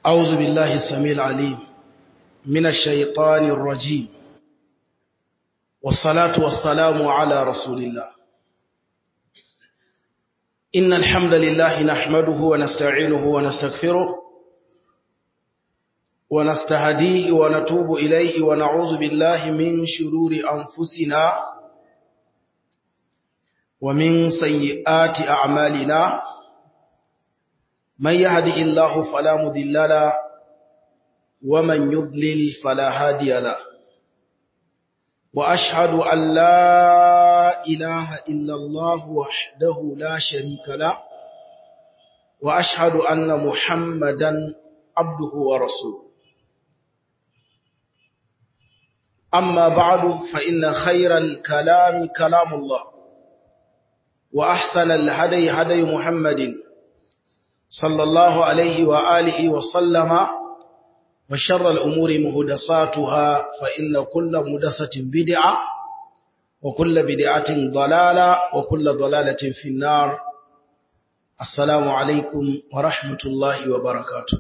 أعوذ بالله السميع العليم من الشيطان الرجيم والصلاة والسلام على رسول الله إن الحمد لله نحمده ونستعينه ونستغفره ونستهديه ونتوب إليه ونعوذ بالله من شرور أنفسنا ومن سيئات أعمالنا من يهده الله فلا مضل له ومن يضلل فلا هادي له وأشهد أن لا إله إلا الله وحده لا شريك له وأشهد أن محمدا عبده ورسوله أما بعد فإن خير الكلام كلام الله وأحسن الهدي هدي محمد صلى الله عليه وآله وسلم وشر الأمور مهدساتها فإن كل مهدسة بدعة وكل بدعة ضلالة وكل ضلالة في النار السلام عليكم ورحمة الله وبركاته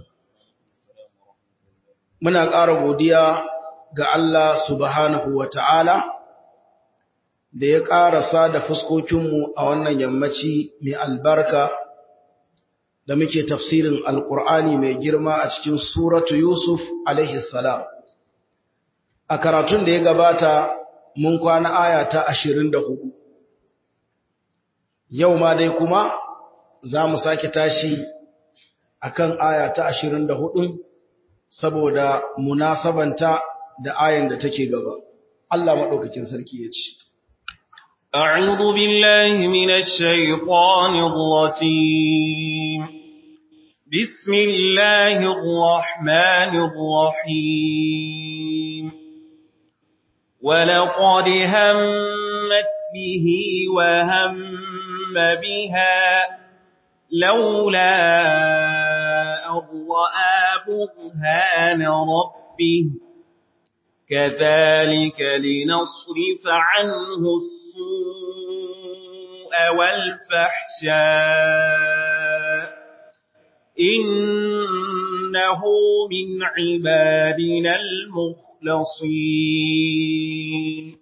من أقارب وديا ga Allah subhanahu wa ta'ala da ya ƙarasa da fuskokinmu a wannan yammaci mai albarka da muke tafsirin Alƙur'ani mai girma a cikin Suratu Yusuf salam. A karatun da ya gabata mun kwana aya ta ashirin da hudu. Yau ma dai kuma za mu sake tashi a kan aya ta ashirin da hudu saboda munasabanta da ayan da take gaba. Allah maɗaukakin sarki ya ce. أعوذ بالله من الشيطان الرجيم بسم الله الرحمن الرحيم ولقد همت به وهم بها لولا أن رأى برهان ربه كذلك لنصرف عنه السوء والفحشاء إنه من عبادنا المخلصين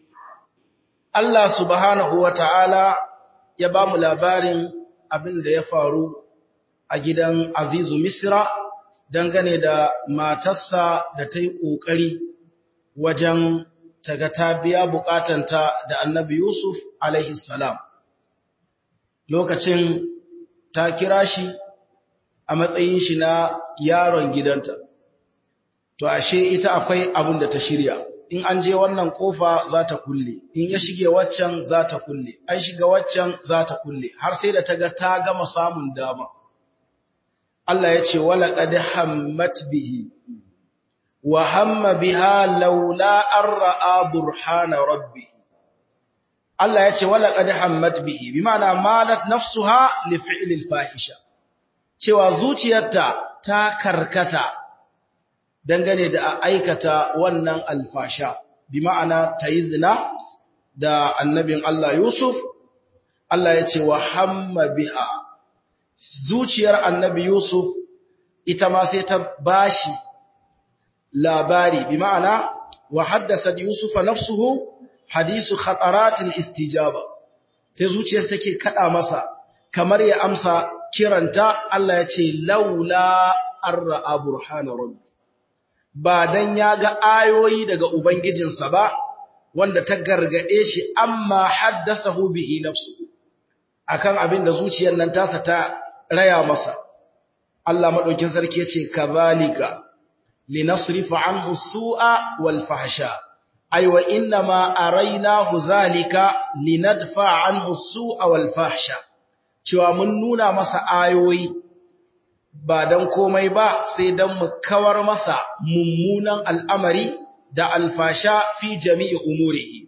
Allah subhanahu wa ta'ala ya ba mu labarin abin da ya faru a gidan Azizu Misra dangane da matarsa da ta yi ƙoƙari wajen taga ta biya bukatanta da annabi Yusuf alaihi salam lokacin ta kira shi a matsayin shi na yaron gidanta to ashe ita akwai abin da ta shirya in an je wannan kofa za ta kulle in ya shige waccan za ta kulle an shiga waccan za ta kulle har sai da ta ga ta gama samun dama Allah ya ce wala qad hammat bihi wa hamma biha laula an ra'a burhana rabbih Allah ya ce wala qad hammat bihi bima'ana malat nafsuha li fi'li al-fahisha cewa zuciyarta ta karkata dangane da aikata wannan alfasha bima'ana tayi zina da annabin Allah Yusuf Allah ya ce wa hamma biha zuciyar annabi Yusuf ita ma sai ta bashi labari bi ma'ana wa haddasa yusufa nafsuhu hadisu khataratil istijaba sai zuciyarsa take kada masa kamar ya amsa kiranta Allah ya ce laula arra burhana rabbi ba dan ya ga ayoyi daga ubangijinsa ba wanda ta gargade shi amma haddasahu bihi nafsuhu akan abin da zuciyar nan tasa ta raya masa Allah madaukin sarki yace kazalika لنصرف عنه السوء والفحشاء أي وإنما أريناه ذلك لندفع عنه السوء والفحشاء cewa mun nuna masa ayoyi ba dan komai ba sai dan mu kawar masa mummunan al'amari da alfasha fi jami'i umurihi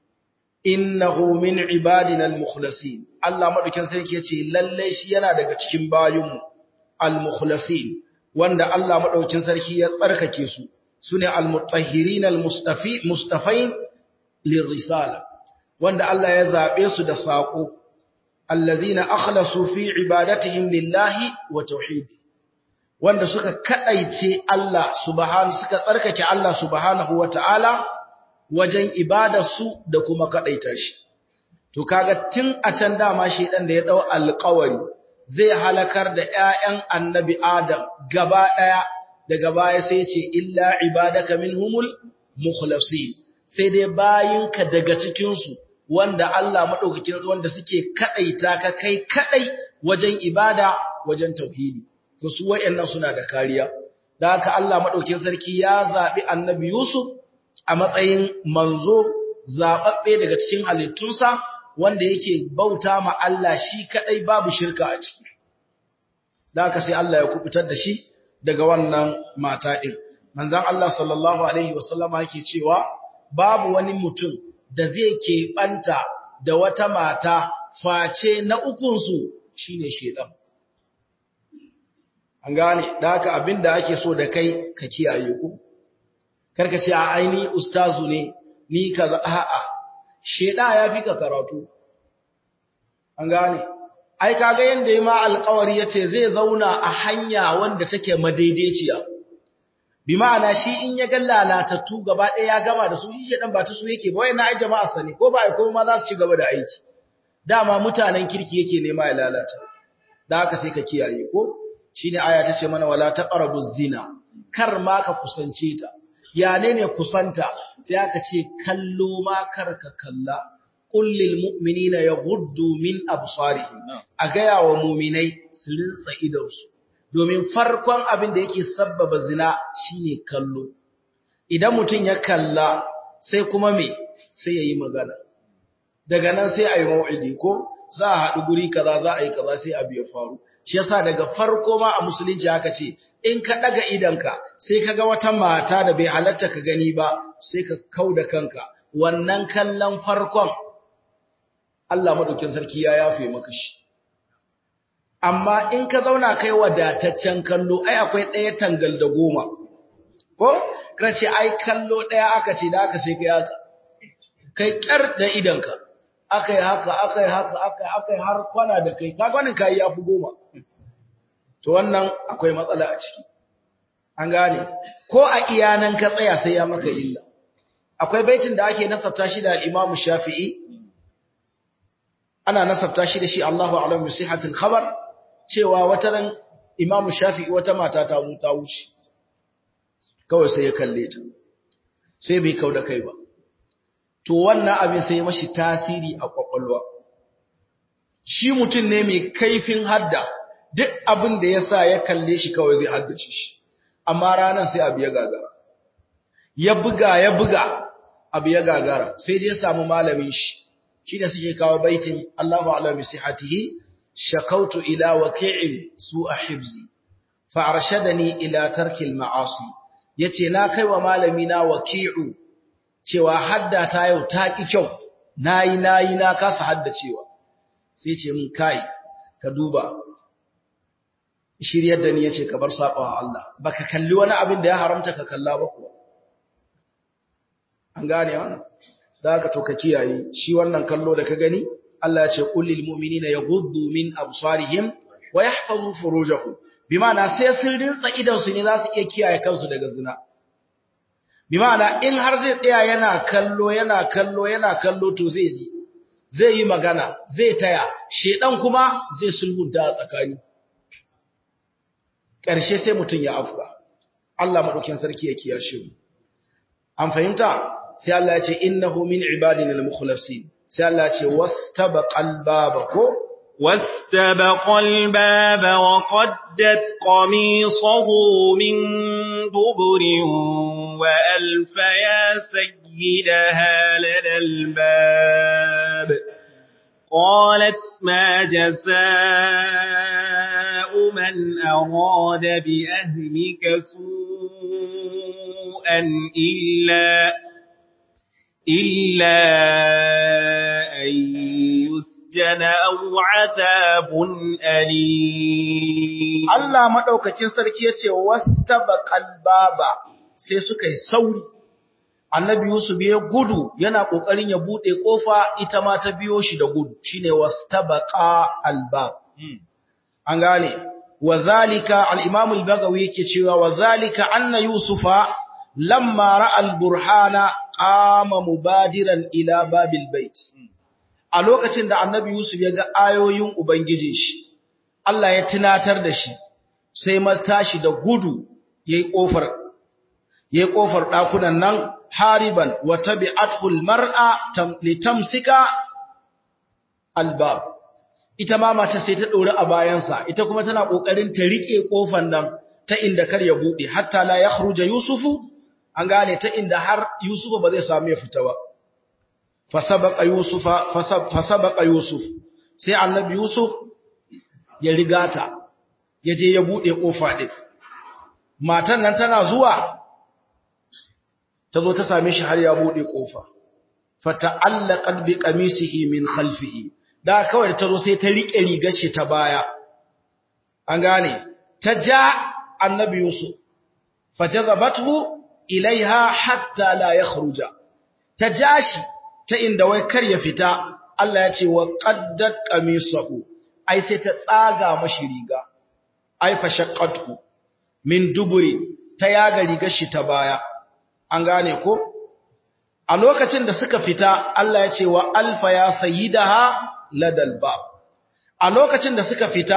innahu min ibadina al-mukhlasin Allah madaukin sarki yace lalle shi yana daga cikin bayinmu al-mukhlasin wanda Allah maɗaukin sarki ya tsarkake su su ne almutahirin almustafain lirrisala wanda Allah ya zaɓe su da saƙo allazina akhlasu fi ibadatihim lillahi wa tauhidi wanda suka kadaice Allah subhanahu suka tsarkake Allah subhanahu wataala wajen ibadarsu da kuma kadaita shi to kaga tun a can dama shedan da ya dau alƙawari zai halakar da ƴaƴan annabi Adam gaba daya daga baya sai ya ce illa ibadaka minhumul mukhlasin sai dai bayinka daga cikin su wanda Allah madaukakin wanda suke kadaita ka kai kadai wajen ibada wajen tauhidi to su wayannan suna da kariya da haka Allah madaukakin sarki ya zabi annabi Yusuf a matsayin manzo zababbe daga cikin halittunsa wanda yake bauta ma Allah shi kadai babu shirka a ciki da haka sai Allah ya kubutar da shi daga wannan mata din manzon Allah sallallahu alaihi wasallama yake cewa babu wani mutum da zai keɓanta da wata mata face na ukunsu shine shedan an gane da haka abinda ake so da kai ka kiyaye ku karka ce a aini ustazu ne ni kaza a'a sheda ya fi ka karatu an gane ai kaga yanda yayi ma alƙawari yace zai zauna a hanya wanda take madaidaiciya bi ma'ana shi in ya ga lalatattu gaba ɗaya ya gama da su shi shedan ba ta su yake ba wayannan ai jama'a sani ko ba ai ko ma za su ci gaba da aiki dama mutanen kirki yake nema ya lalata da haka sai ka kiyaye ko shine aya ta ce mana wala taqrabu zina kar ma ka kusance ta ya ne ne kusanta sai aka ce kallo ma kar ka kalla qul lil mu'minina yaghuddu min absarihim a gaya wa mu'minai su rinsa idonsu domin farkon abin da yake sabbaba zina shine kallo idan mutum ya kalla sai kuma me sai yayi magana daga nan sai ayi mau'idi ko za a haɗu guri kaza za a yi kaza sai abu ya faru shi yasa daga farko ma a musulunci haka ce in ka daga idanka sai ka ga wata mata da bai halatta ka gani ba sai ka kauda kanka wannan kallon farkon Allah madaukin sarki ya yafe maka shi amma in ka zauna kai wadataccen kallo ai akwai ɗaya tangal da goma ko ka ce ai kallo ɗaya aka ce da aka sai kai haka kai kyar da idanka akai haka akai haka akai akai har kwana da kai ka gwanin kai yafi goma to wannan akwai matsala a ciki an gane ko a iyanan ka tsaya sai ya maka illa akwai baitin da ake nasabta shi da al-Imam Shafi'i ana nasabta shi da shi Allahu a'lam bi sihhatil khabar cewa wata ran Imam Shafi'i wata mata ta ta wuce kawai sai ya kalle ta sai bai kauda kai ba to wannan abin sai mashi tasiri a kwakwalwa shi mutum ne mai kaifin hadda duk abin da ya sa ya kalle shi kawai zai haddace shi amma ranar sai abu ya gagara ya buga ya buga abu ya gagara sai je samu malamin shi shi da suke kawo baitin Allahu a'lam bi sihhatihi shakautu ila waqi'in su'a hibzi fa arshadani ila tarkil ma'asi yace na kai wa malami na waqi'u cewa hadda ta yau ta ki kyau nayi nayi na kasa haddacewa sai ce mun kai ka duba shiryar da ni yace ka bar sabawa Allah baka kalli wani abin da ya haramta ka kalla ba kuwa an gane wannan da haka to ka kiyaye shi wannan kallo da ka gani Allah ya ce qul lil mu'minina yaghuddu min absarihim wa yahfazu furujahum bima'ana sai sun rinsa idan su ne za su iya kiyaye kansu daga zina bima'ana in har zai tsaya yana kallo yana kallo yana kallo to zai ji zai yi magana zai taya shedan kuma zai sulhunta a tsakani ƙarshe sai mutum ya afka Allah madaukin sarki ya kiyashe mu an fahimta sai Allah ya ce innahu min ibadina al-mukhlasin sai Allah ya ce wastabaqal baba ko واستبق الباب وقدت قميصه من دبر وألف يا سيدها لدى الباب قالت ما جزاء من أراد بأهلك سوءا إلا إلا أن يسجن أو عذاب أليم Allah madaukakin sarki yace wastabaqal baba sai suka yi sauri Annabi Yusuf ya gudu yana kokarin ya bude kofa ita ma ta biyo shi da gudu shine wastabaqa albab an gane wazalika al-imam al-bagawi yake cewa wazalika anna yusufa lamma ra'a al-burhana qama mubadiran ila babil bait a lokacin da annabi yusuf ya ga ayoyin ubangijin shi Allah ya tunatar da shi sai ma tashi da gudu yayi kofar yayi kofar dakunan nan hariban wa tabi'athu al-mar'a litamsika albab ita ma mata sai ta dore a bayansa ita kuma tana kokarin ta rike kofar nan ta inda kar ya bude hatta la yakhruja yusufu an gane ta inda har yusufa ba zai samu ya fita ba fasabaqa yusufa fasabaqa yusuf sai annabi yusuf ya rigata yaje ya bude kofa din matan nan tana zuwa tazo ta same shi har ya bude kofa fata'allaqat bi qamisihi min khalfihi da kawai tazo sai ta rike rigar shi ta baya an gane ta ja annabi yusuf fajazabathu ilaiha hatta la yakhruja ta jashi ta inda wai kar ya fita Allah ya ce wa qaddat qamisahu ai sai ta tsaga mashi riga ai fashaqqatu min duburi ta yaga rigar shi ta baya an gane ko a lokacin da suka fita Allah ya ce wa alfa ya sayyidaha ladal bab a lokacin da suka fita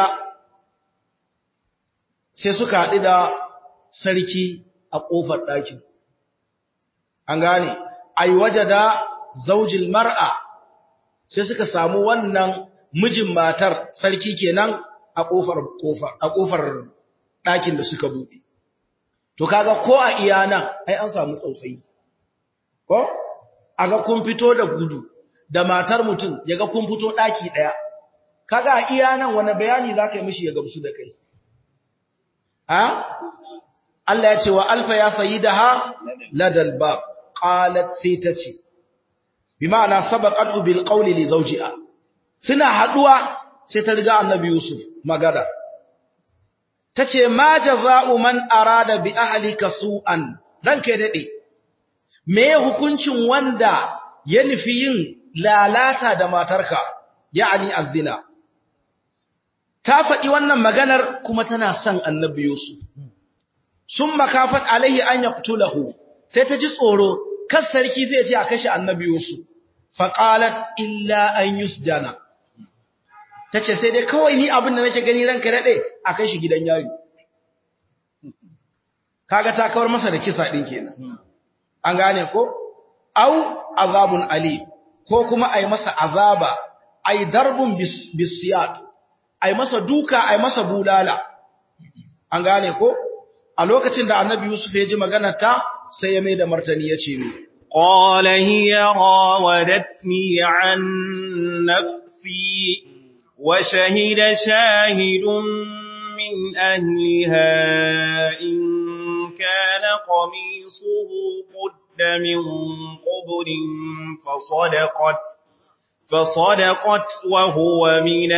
sai suka haɗu da sarki a ƙofar ɗakin an gane ai wajada zaujil mar'a sai suka samu wannan mijin matar sarki kenan a kofar kofar a kofar ɗakin da suka buɗe to kaga ko a iya nan ai an samu tsautsayi ko aga kun fito da gudu da matar mutum yaga kun fito ɗaki ɗaya kaga a iya nan wani bayani zaka yi mishi ya gamsu da kai ha Allah ya ce wa alfa ya sayyidaha ladal bab qalat sai ta ce bi ma'ana sabaqatu bil qawli li zawjiha suna haduwa sai ta riga annabi yusuf magana tace ma jazaa'u man arada bi ahlika su'an ranka dade me hukuncin wanda ya nufi yin lalata da matarka ya'ani azina ta faɗi wannan maganar kuma tana son annabi yusuf summa kafat alaihi an yaqtulahu sai ta ji tsoro kar sarki zai ce a kashe annabi Yusuf faqalat illa an yusjana tace sai dai kawai ni abin da nake gani ranka dade a kai shi gidan yari kaga ta kawar masa da kisa din kenan an gane ko au azabun ali ko kuma ai masa azaba ai darbun bisiyat ai masa duka ai masa bulala an gane ko a lokacin da annabi Yusuf ya ji maganar ta sai ya mai da martani ya ce mi. Ƙwala hiya rawadatni an nafsi wa shahida shahidun min ahliha in kana qamisuhu qudda min qubrin fasadaqat fasadaqat wa huwa min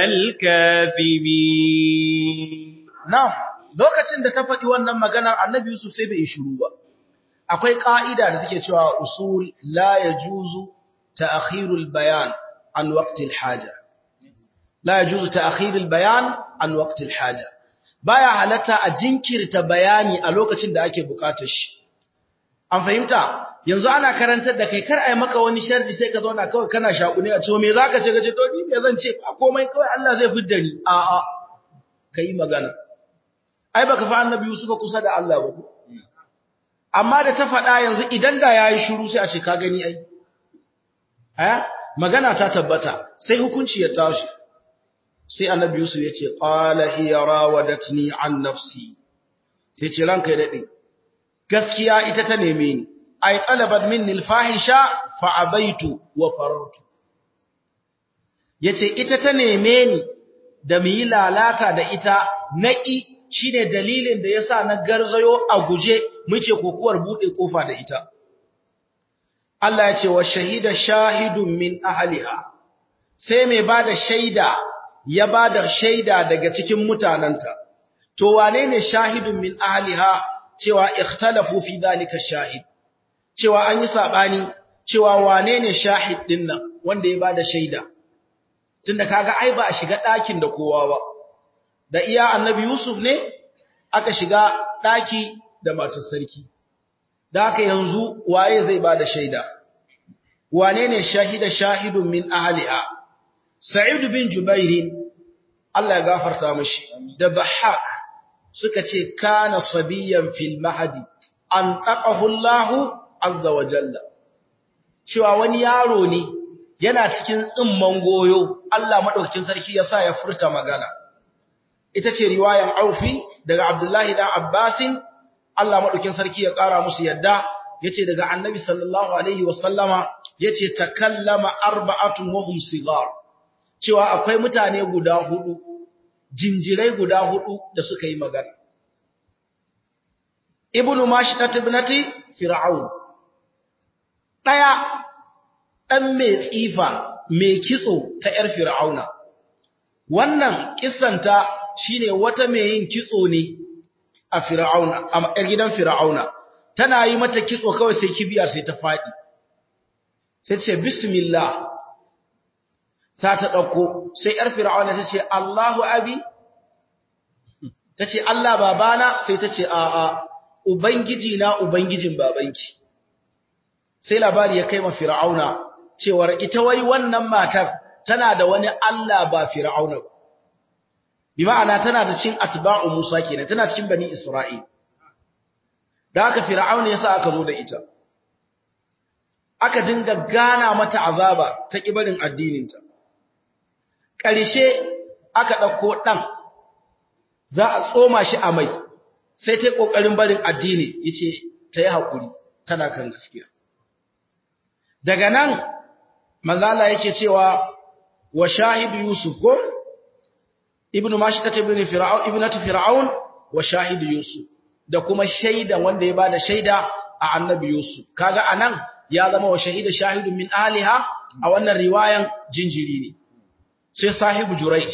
al-kadhibin Na'am lokacin da ta faɗi wannan maganar annabi Yusuf sai bai shiru ba akwai ƙa'ida da take cewa usul la ya juzu ta'akhirul bayan an waqtil haja la ya juzu ta'akhirul bayan an waqtil haja baya halatta a jinkirta bayani a lokacin da ake bukatar shi an fahimta yanzu ana karantar da kai kar ai maka wani sharri sai ka zauna kawai kana shakune a ce me zaka ce kace to ni me zan ce a komai kawai Allah zai fidda ni a a kai magana ai baka fa annabi Yusuf kusa da Allah ba amma da ta faɗa yanzu idan da yayi shiru sai a ce ka gani ai eh magana ta tabbata sai hukunci ya tashi sai annabi Yusuf ya ce qala hiya rawadatni an nafsi sai ce ranka ya dade gaskiya ita ta neme ni ay talabat minni alfahisha fa abaitu wa farartu yace ita ta neme ni da mu yi lalata da ita naki shine dalilin da yasa na garzayo a guje muke kokuwar bude kofa da ita Allah ya ce wa shahida shahidun min ahliha sai mai bada shaida ya bada shaida daga cikin mutananta to wane ne shahidun min ahliha cewa ikhtalafu fi dalika shahid cewa an yi sabani cewa wane ne shahid din nan wanda ya bada shaida tunda kaga ai ba a shiga ɗakin da kowa ba da iya annabi Yusuf ne aka shiga ɗaki da matar sarki. Da haka yanzu waye zai ba da shaida, wane ne shahida shahidun min ahali'a, Sa'id bin Jubairin, Allah ya gafarta mashi, da Bahak suka ce, Kana sabiyan fil mahadi, an taƙahullahu azza wa jalla. Cewa wani yaro ne yana cikin tsimman goyo, Allah maɗaukakin sarki ya sa ya furta magana. ita ce riwayan Aufi daga Abdullahi dan Abbasin Allah madaukin sarki ya kara musu yadda yace daga Annabi sallallahu alaihi wasallama yace takallama arba'atun wa hum sigar cewa akwai mutane guda hudu jinjirai guda hudu da suka yi magana Ibnu Mashdat ibnati Fir'aun daya dan mai tsifa mai kitso ta yar Fir'auna wannan kissanta shine wata mai yin kitso ne a Fir'auna a gidan Fir'auna tana yi mata kitso kawai sai kibiyar sai ta fadi sai ce bismillah sa ta dauko sai yar Fir'auna ta ce Allahu abi ta ce Allah babana sai ta ce a a ubangiji na ubangijin babanki sai labari ya kai ma Fir'auna cewar ita wai wannan matar tana da wani Allah ba Fir'auna ba bi ma'ana tana da cikin atba'u Musa kenan tana cikin bani Isra'il da haka Fir'aun yasa aka zo da ita aka dinga gana mata azaba ta kibarin addininta ƙarshe aka ɗauko ɗan za a tsoma shi a mai sai ta yi ƙoƙarin barin addini yace ta yi haƙuri tana kan gaskiya daga nan mazala yake cewa wa shahidu Yusuf ko ibnu mashikata ibn fir'aun ibnatu fir'aun wa shahidu yusuf da kuma shaida wanda ya bada shaida a annabi yusuf kaga anan ya zama wa shahida shahidun min aliha a wannan riwayan jinjiri ne sai sahibu jurayj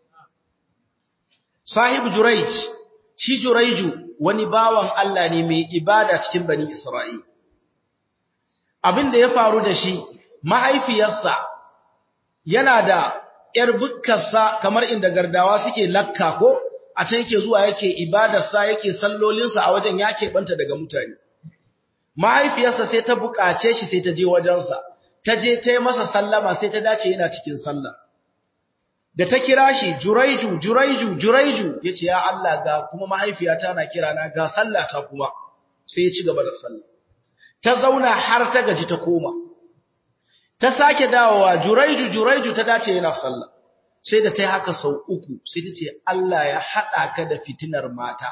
sahibu jurayj shi jurayju wani bawan Allah ne mai ibada cikin bani isra'il abin da ya faru da shi mahaifiyarsa yana da ‘yar bukkarsa kamar inda gardawa suke lakka ko a can yake zuwa yake ibadarsa yake sallolinsa a wajen ya keɓanta daga mutane. Mahaifiyarsa sai ta buƙace shi sai ta je wajensa, ta je ta yi masa sallama sai ta dace yana cikin sallah. Da ta kira shi, Juraiju, Juraiju, Juraiju, ya ce, Ya Allah ga kuma mahaifiyata na kira na ga sallah ta kuma, sai ya ci gaba da sallah. Ta zauna har ta gaji ta koma. ta sake dawowa juraiju juraiju ta dace yana sallah sai da ta yi haka sau uku sai ta ce Allah ya haɗa ka da fitinar mata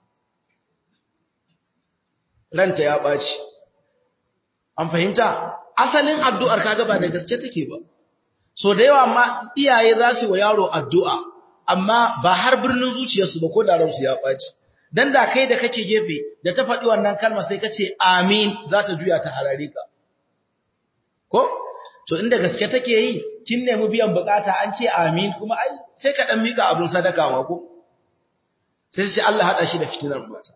ranta ya ɓaci an fahimta asalin addu'ar kaga ba da gaske take ba so da yawa ma iyaye za su wa yaro addu'a amma ba har birnin zuciyarsu ba ko da ransu ya ɓaci dan da kai da kake gefe da ta faɗi wannan kalma sai ka ce amin za ta juya ta harare ka ko to inda gaske take yi kin nemi biyan bukata an ce amin kuma ai sai ka dan mika abun sadaka ma ko sai sai Allah hada shi da fitinar mata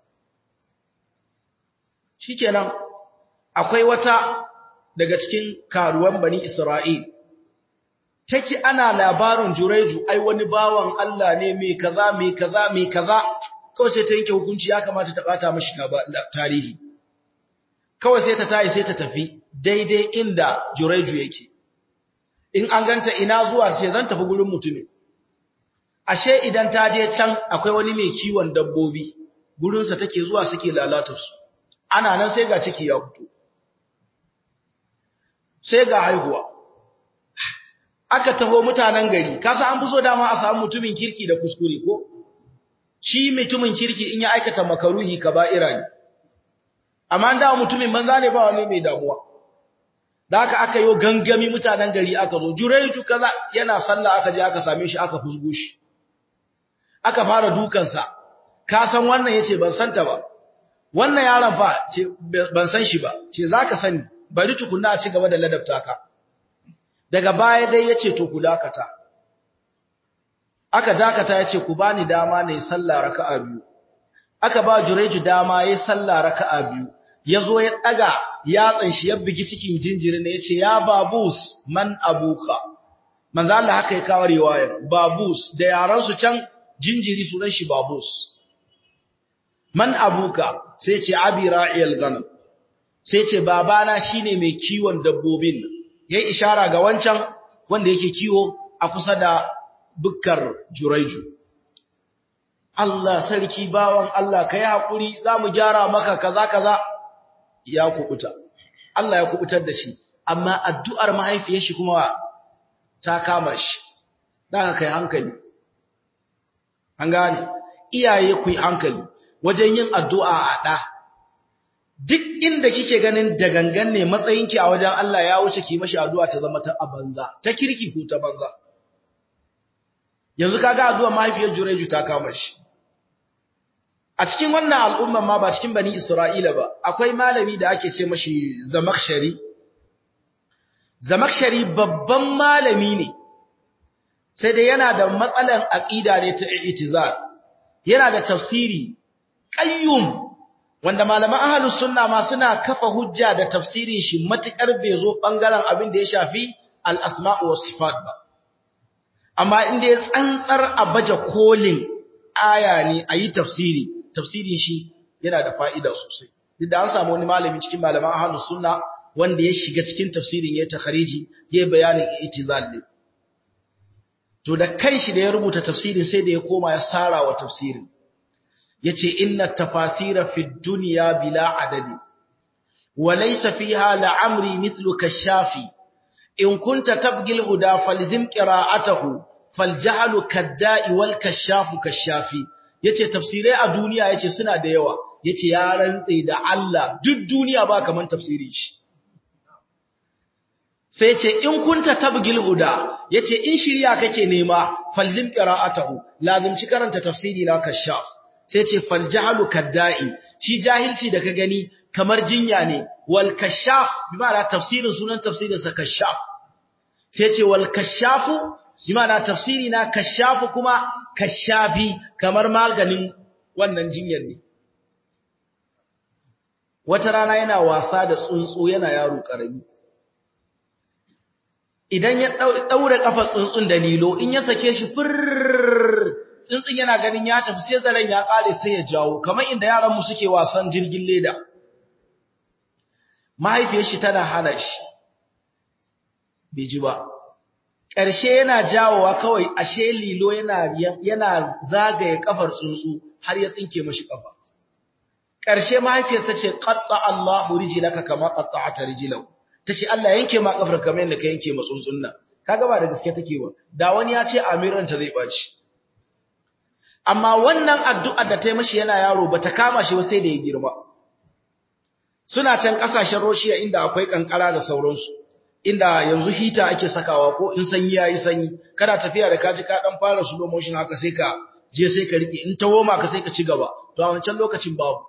shikenan akwai wata daga cikin karuwan bani Isra'il take ana labarin Juraiju ai wani bawan Allah ne mai kaza mai kaza mai kaza kawai sai ta yanke hukunci ya kamata ta bata mishi tarihi kawai sai ta tayi sai ta tafi daidai inda Juraiju yake in an ganta ina zuwa ce zan tafi gurin mutumin ashe idan ta je can akwai wani mai kiwon dabbobi gurinsa take zuwa suke lalata su ana nan sai ga ciki ya fito sai ga haihuwa aka taho mutanen gari kasa an fi so dama a samu mutumin kirki da kuskure ko shi mutumin kirki in ya aikata makaruhi kaba'ira ne amma da mutumin banza ne ba wani mai damuwa da haka aka yi gangami mutanen gari aka zo juraitu kaza yana sallah aka je aka same shi aka fusgo shi aka fara dukansa ka san wannan yace ban santa ba wannan yaron fa ce ban san shi ba ce zaka sani bari tukunna a ci gaba da ladabta ka daga baya dai yace to ku dakata aka dakata yace ku bani dama ne sallah raka'a biyu aka ba jureju dama yayi sallah raka'a biyu yazo ya daga yatsan shi ya bigi cikin jinjirin ne yace ya babus man abuka manzo Allah haka ya kawo riwaya babus da yaran su can jinjiri sunan shi babus man abuka sai ce abi ra'iyal ganam sai ce babana shine mai kiwon dabbobin nan yayi ishara ga wancan wanda yake kiwo a kusa da bukkar juraiju Allah sarki bawan Allah kai hakuri zamu gyara maka kaza kaza ya kubuta Allah ya kubutar da shi amma addu'ar mahaifiyar shi kuma ta kama shi daga kai hankali an gane iyaye ku yi hankali wajen yin addu'a a ɗa duk inda kike ganin da gangan ne matsayinki a wajen Allah ya wuce ki mashi addu'a ta zama ta banza ta kirki ko ta banza yanzu kaga addu'a mahaifiyar Jureju ta kama shi a cikin wannan al'umman ma ba cikin bani Isra'ila ba akwai malami da ake ce mashi Zamakhshari Zamakhshari babban malami ne sai dai yana da matsalan aqida ne ta i'tizal yana da tafsiri qayyum wanda malaman ahlus sunna ma suna kafa hujja da tafsirin shi matukar bai zo bangaren abin da ya shafi al-asma' was sifat ba amma inda ya tsantsar abaja kolin aya ne ayi tafsiri tafsirin shi yana da fa'ida sosai duk da an samu wani malami cikin malaman ahlus sunna wanda ya shiga cikin tafsirin ya takhariji ya bayanin i'tizal ne to da kanshi da ya rubuta tafsirin sai da ya koma ya sara wa tafsirin yace inna tafasira fi dunya bila adadi wa laysa fiha la'amri mithlu kashafi in kunta tabghi al-huda falzim qira'atahu faljahlu kadda'i wal kashafu kashafi yace tafsirai a duniya yace suna da yawa yace ya rantse da Allah duk duniya ba kaman tafsirin shi sai ce in kunta tabgil huda yace in shirya kake nema falzim qira'atahu lazimci karanta tafsiri na kashaf sai ce fal jahlu kadda'i shi jahilci da ka gani kamar jinya ne wal kashaf bi ma'ana tafsirin sunan tafsirin sa kashaf sai ce wal kashafu bi ma'ana tafsiri na kashafu kuma kashafi kamar maganin wannan jinyar ne wata rana yana wasa da tsuntsu yana yaro karami idan ya daure kafar tsuntsun da lilo in ya sake shi fir tsuntsun yana ganin ya tafi sai zaren ya kare sai ya jawo kamar inda yaran mu suke wasan jirgin leda mahaifiyar shi tana hana shi bai ji ba ƙarshe yana jawowa kawai ashe lilo yana yana zagaye kafar tsuntsu har ya tsinke mashi kafa ƙarshe mahaifiyar ta ce qatta Allahu rijlaka kama qatta'ata rijlahu tace Allah yanke ma kafar kamar yadda ka yanke ma tsuntsun nan kaga ba da gaske take ba da wani ya ce amiran ta zai baci amma wannan addu'a da ta yi mashi yana yaro bata kama shi ba sai da ya girma suna can kasashen Roshiya inda akwai kankara da sauransu inda yanzu hita ake sakawa ko in sanyi yayi sanyi kana tafiya da kaji ka dan fara slow motion haka sai ka je sai ka rike in tawo ma ka sai ka ci gaba to a wancan lokacin babu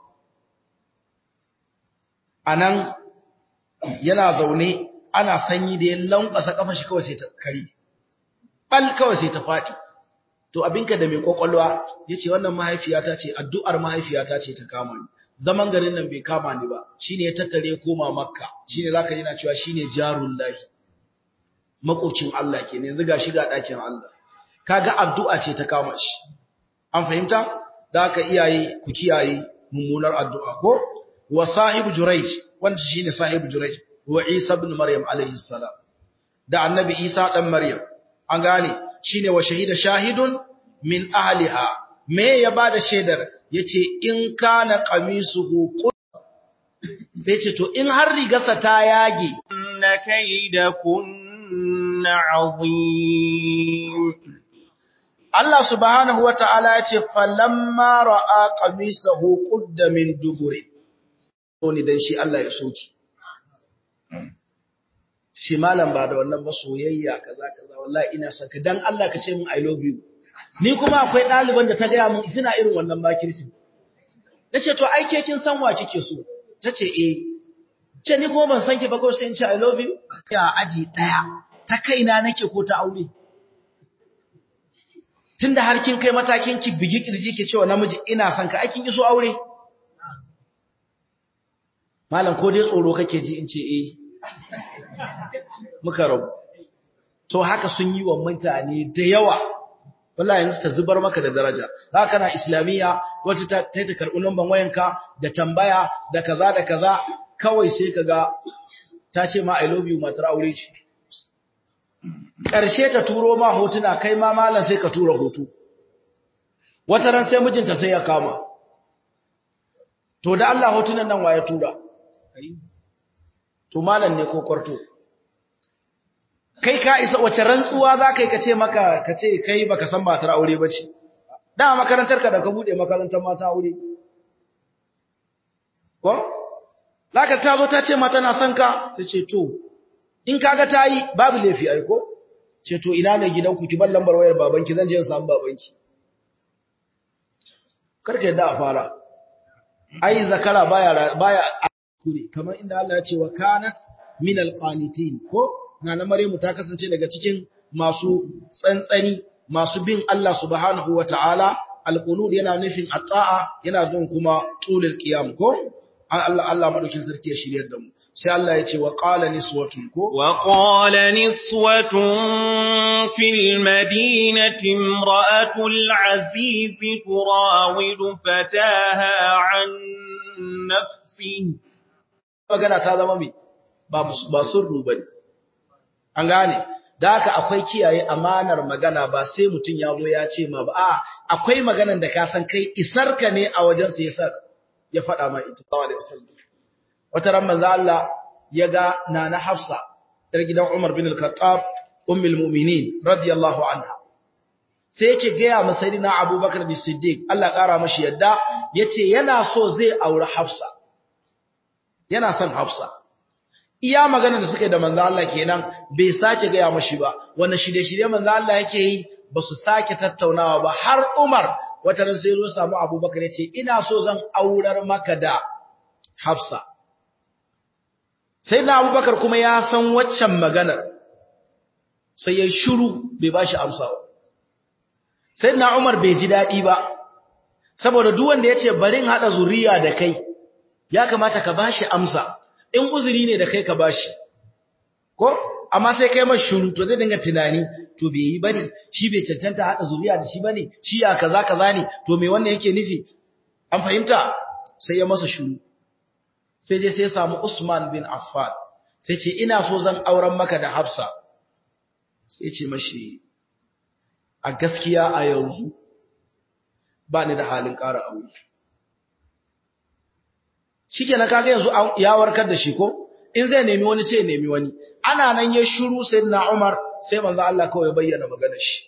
anan yana zaune ana sanyi da ya lankwasa kafa shi kawai sai ta kari bal kawai sai ta fadi to abinka da mai kokolwa yace wannan mahaifiyata ce addu'ar mahaifiyata ce ta kama ni zaman garin nan bai kama ni ba shine ya tattare koma makka shine zaka ji na cewa shine jarul lahi makocin Allah kenan yanzu ga shiga dakin Allah kaga addu'a ce ta kama shi an fahimta da haka iyaye ku kiyaye mummunar addu'a ko wa sahib jurayj wanda shine sahib jurayj wa isa ibn maryam alayhi salam da annabi isa dan maryam an gane shine wa shahida shahidun min ahliha me ya bada shaidar yace in kana qamisuhu sai ce to in har rigarsa ta yage inna kaydakunna azim Allah subhanahu wata'ala yace falamma ra'a qamisahu qudda min duburi to ni dan shi Allah ya soki shi malam ba da wannan ba soyayya kaza kaza wallahi ina son ka dan Allah ka ce min i love you ni kuma akwai ɗaliban da ta gaya mun suna irin wannan makirsi nace to ai ke kin san wa kike so tace eh ce ni kuma ban san ki ba ko sai in ce i love you ya aji daya ta kaina nake ko ta aure tunda har kin kai matakin ki bigi kirji ke cewa namiji ina son ka ai kin iso aure malam ko dai tsoro kake ji in ce eh muka rabu to haka sun yi wa mutane da yawa wallahi yanzu ta zubar maka da daraja za kana islamiyya wata ta ta karɓi lambar wayanka da tambaya da kaza da kaza kawai sai kaga ta ce ma i love you matar aure ce ƙarshe ta turo ma hotuna kai ma malam sai ka tura hoto wata ran sai mijinta sai ya kama to da Allah hotunan nan waye tura to malam ne ko kwarto kai ka isa wace rantsuwa za ka yi ka ce maka ka ce kai baka san matar aure ba ce da makarantar ka da ka bude makarantar mata aure ko laka ta zo ta ce mata na son ka ta ce to in kaga ta yi babu laifi ai ko ce to ina ne gidanku ki bar lambar wayar babanki zan je in samu babanki karka yadda a fara ai zakara baya baya kure kamar inda Allah ya ce wa kanat min alqanitin ko nana Maryamu ta kasance daga cikin masu tsantsani masu bin Allah subhanahu wataala alqunut yana nufin ata'a yana jin kuma tulul qiyam ko Allah Allah madaukin sarki ya shiryar da mu sai Allah ya ce wa qala niswatun ko wa qala niswatun fil madinati imra'atul aziz turawidu fataha an nafsi magana ta zama me ba ba surru bane an gane da haka akwai kiyaye amanar magana ba sai mutun ya zo ya ce ma ba a akwai maganar da ka san kai isarka ne a wajen sa yasa ya faɗa ma ita sallallahu alaihi wasallam wata ran manzo Allah ya ga nana Hafsa dar gidan Umar bin al-Khattab ummul mu'minin radiyallahu anha sai yake ga ya masayidina Abubakar bin Siddiq Allah kara mashi yadda yace yana so zai aure Hafsa yana son Hafsa iya magana da suke da manzo Allah kenan bai sake ga ya mashi ba wannan shirye-shirye manzo Allah yake yi ba su sake tattaunawa ba har Umar wata ran sai zo samu Abubakar yace ina so zan aurar maka da Hafsa sai na Abubakar kuma ya san waccan maganar sai ya shiru bai bashi amsa ba sai na Umar bai ji dadi ba saboda duk wanda yace bari in hada zuriya da kai ya kamata ka bashi amsa in uzuri ne da kai ka bashi ko amma sai kai mashi shiru to zai dinga tunani to bai yi bane shi bai cancanta hada zuriya da shi bane shi ya kaza kaza ne to me wannan yake nufi an fahimta sai ya masa shiru sai je sai ya samu Usman bin Affan sai ce ina so zan auren maka da Hafsa sai ce mashi a gaskiya a yanzu ba ni da halin ƙara aure shikenan kaga yanzu ya warkar da shi ko in zai nemi wani sai ya nemi wani ana nan ya shiru sayyidina Umar sai manzo Allah kawai ya bayyana maganar shi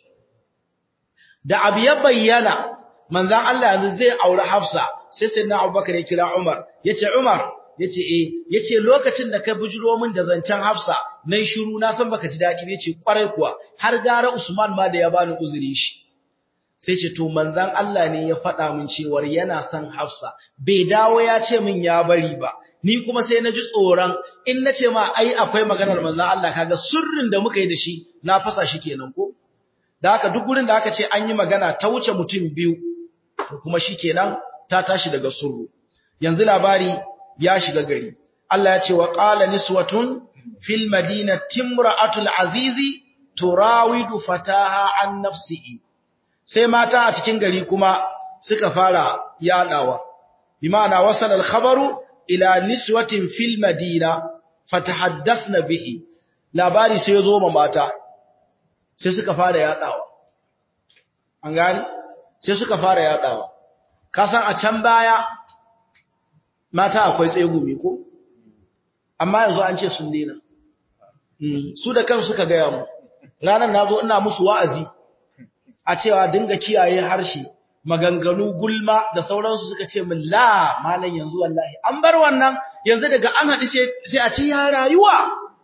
da abu ya bayyana manzo Allah yanzu zai aure Hafsa sai sayyidina Abubakar ya kira Umar yace Umar yace eh yace lokacin da ka bujiro min da zancen Hafsa nayi shiru na san baka ji dadi yace kwarai kuwa har gara Usman ma da ya bani uzuri shi sai ce to manzon Allah ne ya faɗa min cewar yana son Hafsa bai dawo ya ce min ya bari ba ni kuma sai na ji tsoron in na ce ma ai akwai maganar manzon Allah kaga sirrin da muka yi da shi na fasa shi kenan ko da haka duk gurin da aka ce an yi magana ta wuce mutum biyu to kuma shikenan ta tashi daga surru yanzu labari ya shiga gari Allah ya ce wa qala niswatun fil madinati imra'atul azizi turawidu fataha an nafsihi sai mata a cikin gari kuma suka fara yadawa bi ma'ana wasala al-khabaru ila niswatin fil madina fatahaddathna bihi labari sai zo ma mata sai suka fara yadawa an gani sai suka fara yadawa kasan a can baya mata akwai tsegumi ko amma yanzu an ce sun dena su da kansu suka gaya mu ranar nazo ina musu wa'azi a cewa dinga kiyaye harshe maganganu gulma da sauransu suka ce min la malam yanzu wallahi an bar wannan yanzu daga an haɗu sai a ce ya rayuwa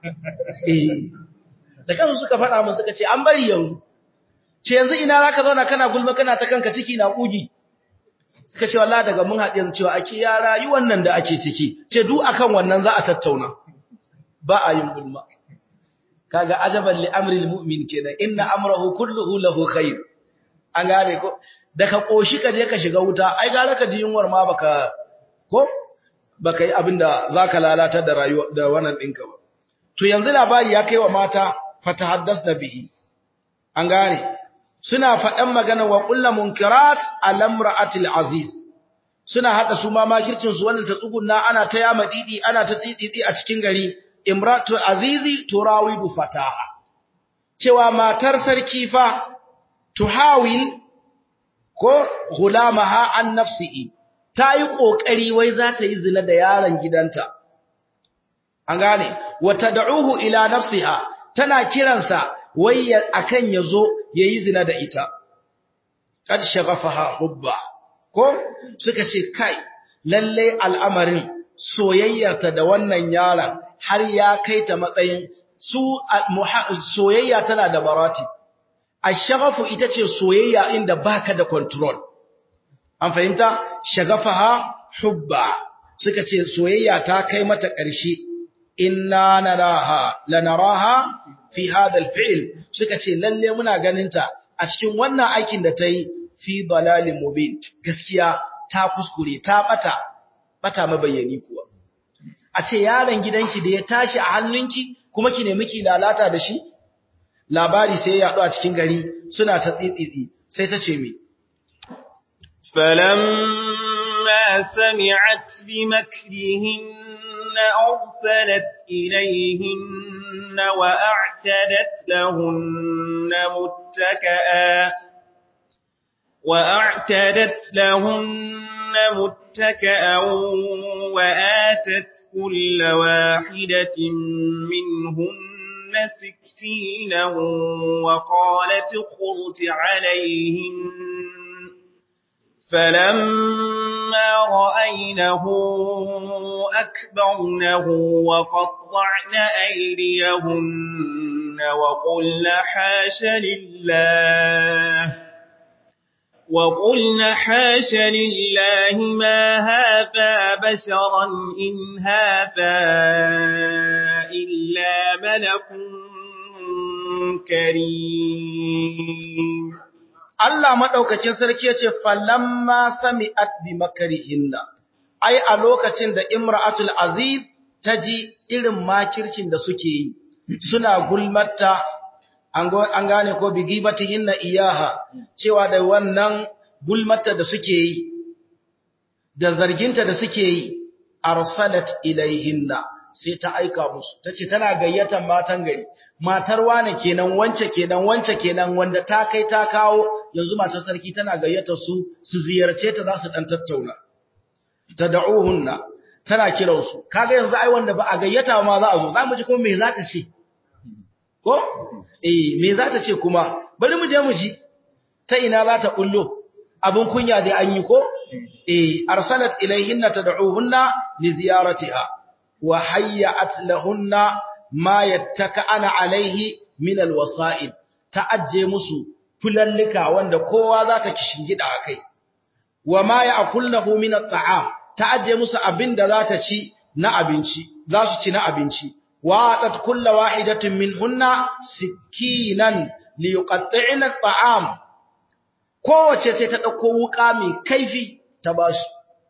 eh da kansu suka faɗa min suka ce an bari yanzu ce yanzu ina zaka zauna kana gulma kana ta kanka ciki na kugi suka ce wallahi daga mun haɗu yanzu cewa ake ya rayuwan nan da ake ciki ce duk akan wannan za a tattauna ba a yin gulma kaga ajaban li amril mu'min kenan inna amrahu kulluhu lahu khair an gane ko da ka koshi ka je ka shiga wuta ai gara ka ji yunwar ma baka ko baka yi abinda zaka lalata da rayuwa da wannan dinka ba to yanzu labari ya kai wa mata fatahaddas da bihi an gane suna faɗan magana wa kullu munkirat alamra'atil aziz suna hada su ma makircin su wannan ta tsugunna ana ta yama didi ana ta tsitsitsi a cikin gari imratu azizi turawidu fataha cewa matar sarki fa tuhawil ko gulamaha an nafsihi ta yi kokari wai za ta yi zina da yaron gidanta an gane wata da'uhu ila nafsiha tana kiransa wai akan yazo yayi zina da ita kad shaghafaha hubba ko suka ce kai lalle al'amarin soyayyarta da wannan yaron har ya kai ta matsayin su soyayya tana da barati ashaghafu ita ce soyayya inda baka da control an fahimta shagafaha hubba suka ce soyayya ta kai mata ƙarshe inna naraha lanaraha fi hadha alfi'l suka ce lalle muna ganinta a cikin wannan aikin da ta yi fi dalalin mubin gaskiya ta kuskure ta bata bata mabayyani kuwa a ce yaron gidanki da ya tashi a hannunki kuma ki nemi ki lalata da shi labari sai ya yaɗu a cikin gari suna ta tsitsitsi sai ta ce me فلما سمعت بمكرهن أرسلت إليهن وأعتدت لهن متكئا وأعتدت لهن متكئا وآتت كل واحدة منهن سكينا وقالت اخرج عليهن فلما رأينه أكبرنه وقطعن أيديهن وقلن حاش لله وقلن حاش لله ما هذا بشرا إن هذا إلا ملك كريم Allah madaukakin sarki yace falamma sami'at bi makarihinna ai a lokacin da imra'atul aziz taji irin makircin da suke yi suna gulmatta an gane ko bi gibatihinna iyaha cewa da wannan gulmatta da suke yi da zarginta da suke yi arsalat ilaihinna sai ta aika musu tace tana gayyatar matan gari matar wane kenan wance kenan wance kenan wanda ta kai ta kawo yanzu matar sarki tana gayyata su su ziyarce ta za su dan tattauna tad'uhunna tana kiran su kaga yanzu ai wanda ba a gayyata ma za a zo za mu ji kuma me za ta ce ko eh me za ta ce kuma bari mu je mu ji ta ina za ta bullo abun kunya dai an yi ko eh arsalat ilayhinna tad'uhunna li ziyaratiha wa hayyat lahunna ma yattaka'ana alaihi min alwasa'id ta'ajje musu fulallika wanda kowa za ta kishingida akai wa ma ya'kulnahu min at'am ta'ajje musu abinda za ta ci na abinci za su ci na abinci wa atat kullu wahidatin minhunna sikinan li yuqatti'na at'am kowace sai ta dauko wuka mai kaifi ta basu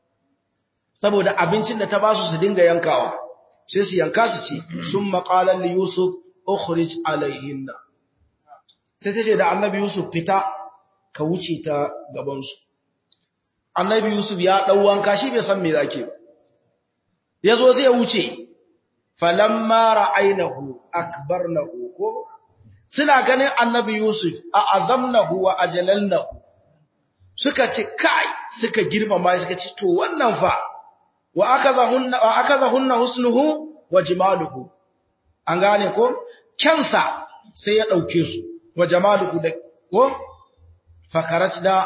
saboda abincin da ta basu su dinga yankawa sai su yanka su ci sun maƙalar li Yusuf ukhrij alaihinna sai ta ce da annabi Yusuf fita ka wuce ta gabansu annabi Yusuf ya ɗau wanka shi bai san me zake ba ya zo zai wuce falamma ra'ainahu akbarnahu ko suna ganin annabi Yusuf a azamnahu wa ajalalnahu suka ce kai suka girmama suka ce to wannan fa wa akazahunna wa akazahunna husnuhu wa jamaluhu an gane ko kansa sai ya dauke su wa jamaluhu da ko fakarat da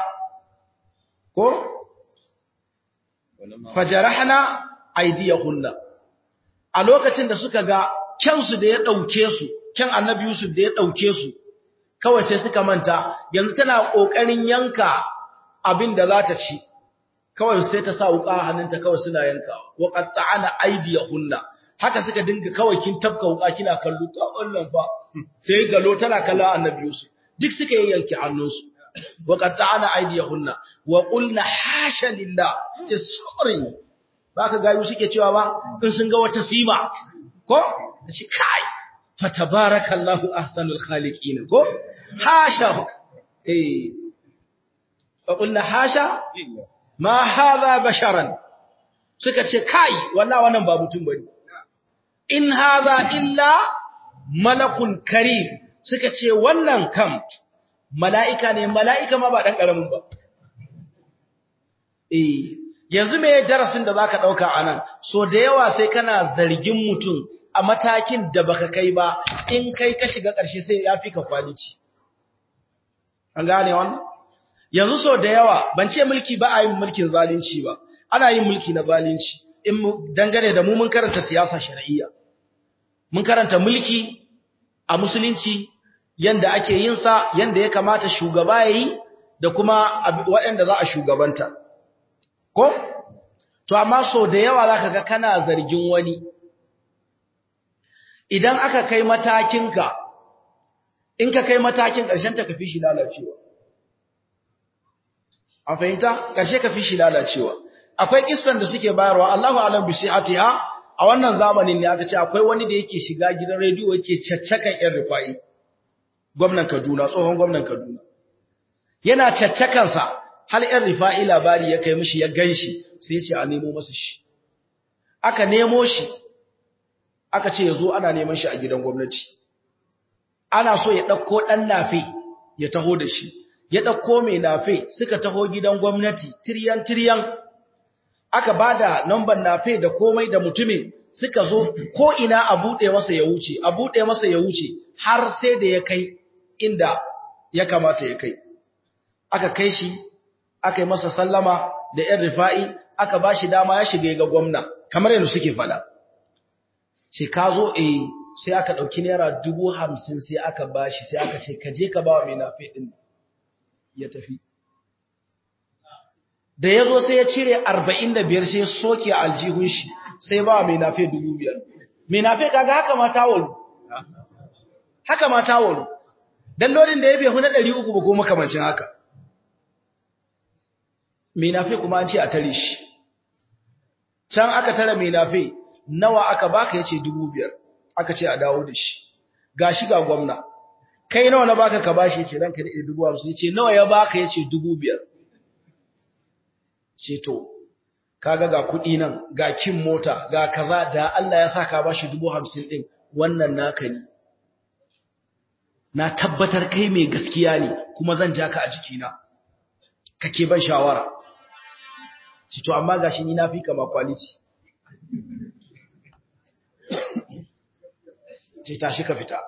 ko fajarahna aydiyahunna a lokacin da suka ga kansu da ya dauke su kan annabi Yusuf da ya dauke su kawai sai suka manta yanzu tana kokarin yanka abin da za ta ci kawai sai ta sa wuka hannunta kawai suna yankawa wa qatta'ana aydiyahunna haka suka dinga kawai kin tafka wuka kina kallo ta wannan fa sai galo tana kallon annabi Yusuf duk suka yanke hannunsu wa qatta'ana aydiyahunna wa qulna hasha lillah ce sorry baka gayu suke cewa ba in sun ga wata sima ko shi kai fa tabarakallahu ahsanul khaliqin ko hasha eh fa qulna hasha ma hadha basharan suka ce kai wallahi wannan ba mutum bane in hadha illa malakun karim suka ce wannan kam mala'ika ne mala'ika ma ba dan karamin ba eh yanzu me darasin da zaka dauka anan so da yawa sai kana zargin mutum a matakin da baka kai ba in kai ka shiga ƙarshe sai ya fi ka kwaliti an gane wannan yanzu so da yawa ban ce mulki ba a yin mulkin zalunci ba ana yin mulki na zalunci in dangane da mu mun karanta siyasa shar'iyya mun karanta mulki a musulunci yanda ake yin sa yanda ya kamata shugaba yayi da kuma waɗanda za a shugabanta ko to amma so da yawa zaka ga kana zargin wani idan aka kai matakinka in ka kai matakin ƙarshen ta kafi shi lalacewa an fahimta ƙarshe kafi shi lalacewa akwai kissan da suke bayarwa Allahu alam bi sihatiha a wannan zamanin ne aka ce akwai wani da yake shiga gidan rediyo yake caccakan yan rufa'i gwamnan Kaduna tsohon gwamnan Kaduna yana caccakan sa hal yan rufa'i labari ya kai mishi ya ganshi sai ya ce a nemo masa shi aka nemo shi aka ce ya zo ana neman shi a gidan gwamnati ana so ya ɗauko ɗan nafe ya taho da shi ya ɗauko mai nafe suka taho gidan gwamnati tiryan tiryan aka ba da namban nafe da komai da mutumin suka zo ko ina a buɗe masa ya wuce a buɗe masa ya wuce har sai da ya kai inda ya kamata ya kai aka kai shi aka yi masa sallama da ‘yan rifa'i aka ba shi dama ya shiga ga gwamna kamar yadda suke faɗa. sai ka zo eh sai aka ɗauki naira dubu hamsin sai aka ba shi sai aka ce ka je ka ba wa mai nafe ɗin ya tafi da ya zo sai ya cire arba'in da biyar sai ya soke a aljihun shi sai ba wa mai nafe dubu biyar mai nafe kaga haka ma tawon haka ma tawon don lodin da ya bai huna ɗari uku ba ko makamancin haka mai nafe kuma an ce a tare shi can aka tara mai nafe nawa aka baka yace dubu biyar aka ce a dawo da shi gashi ga gwamna kai nawa na baka ka bashi yace ranka da dubu hamsin yace nawa ya baka yace dubu biyar ce to kaga ga kuɗi nan ga kin mota ga kaza da Allah ya sa ka bashi dubu hamsin din wannan naka ne na tabbatar kai mai gaskiya ne kuma zan ja ka a jikina kake ban shawara ce to amma gashi ni na fi kama quality ce tashi ka fita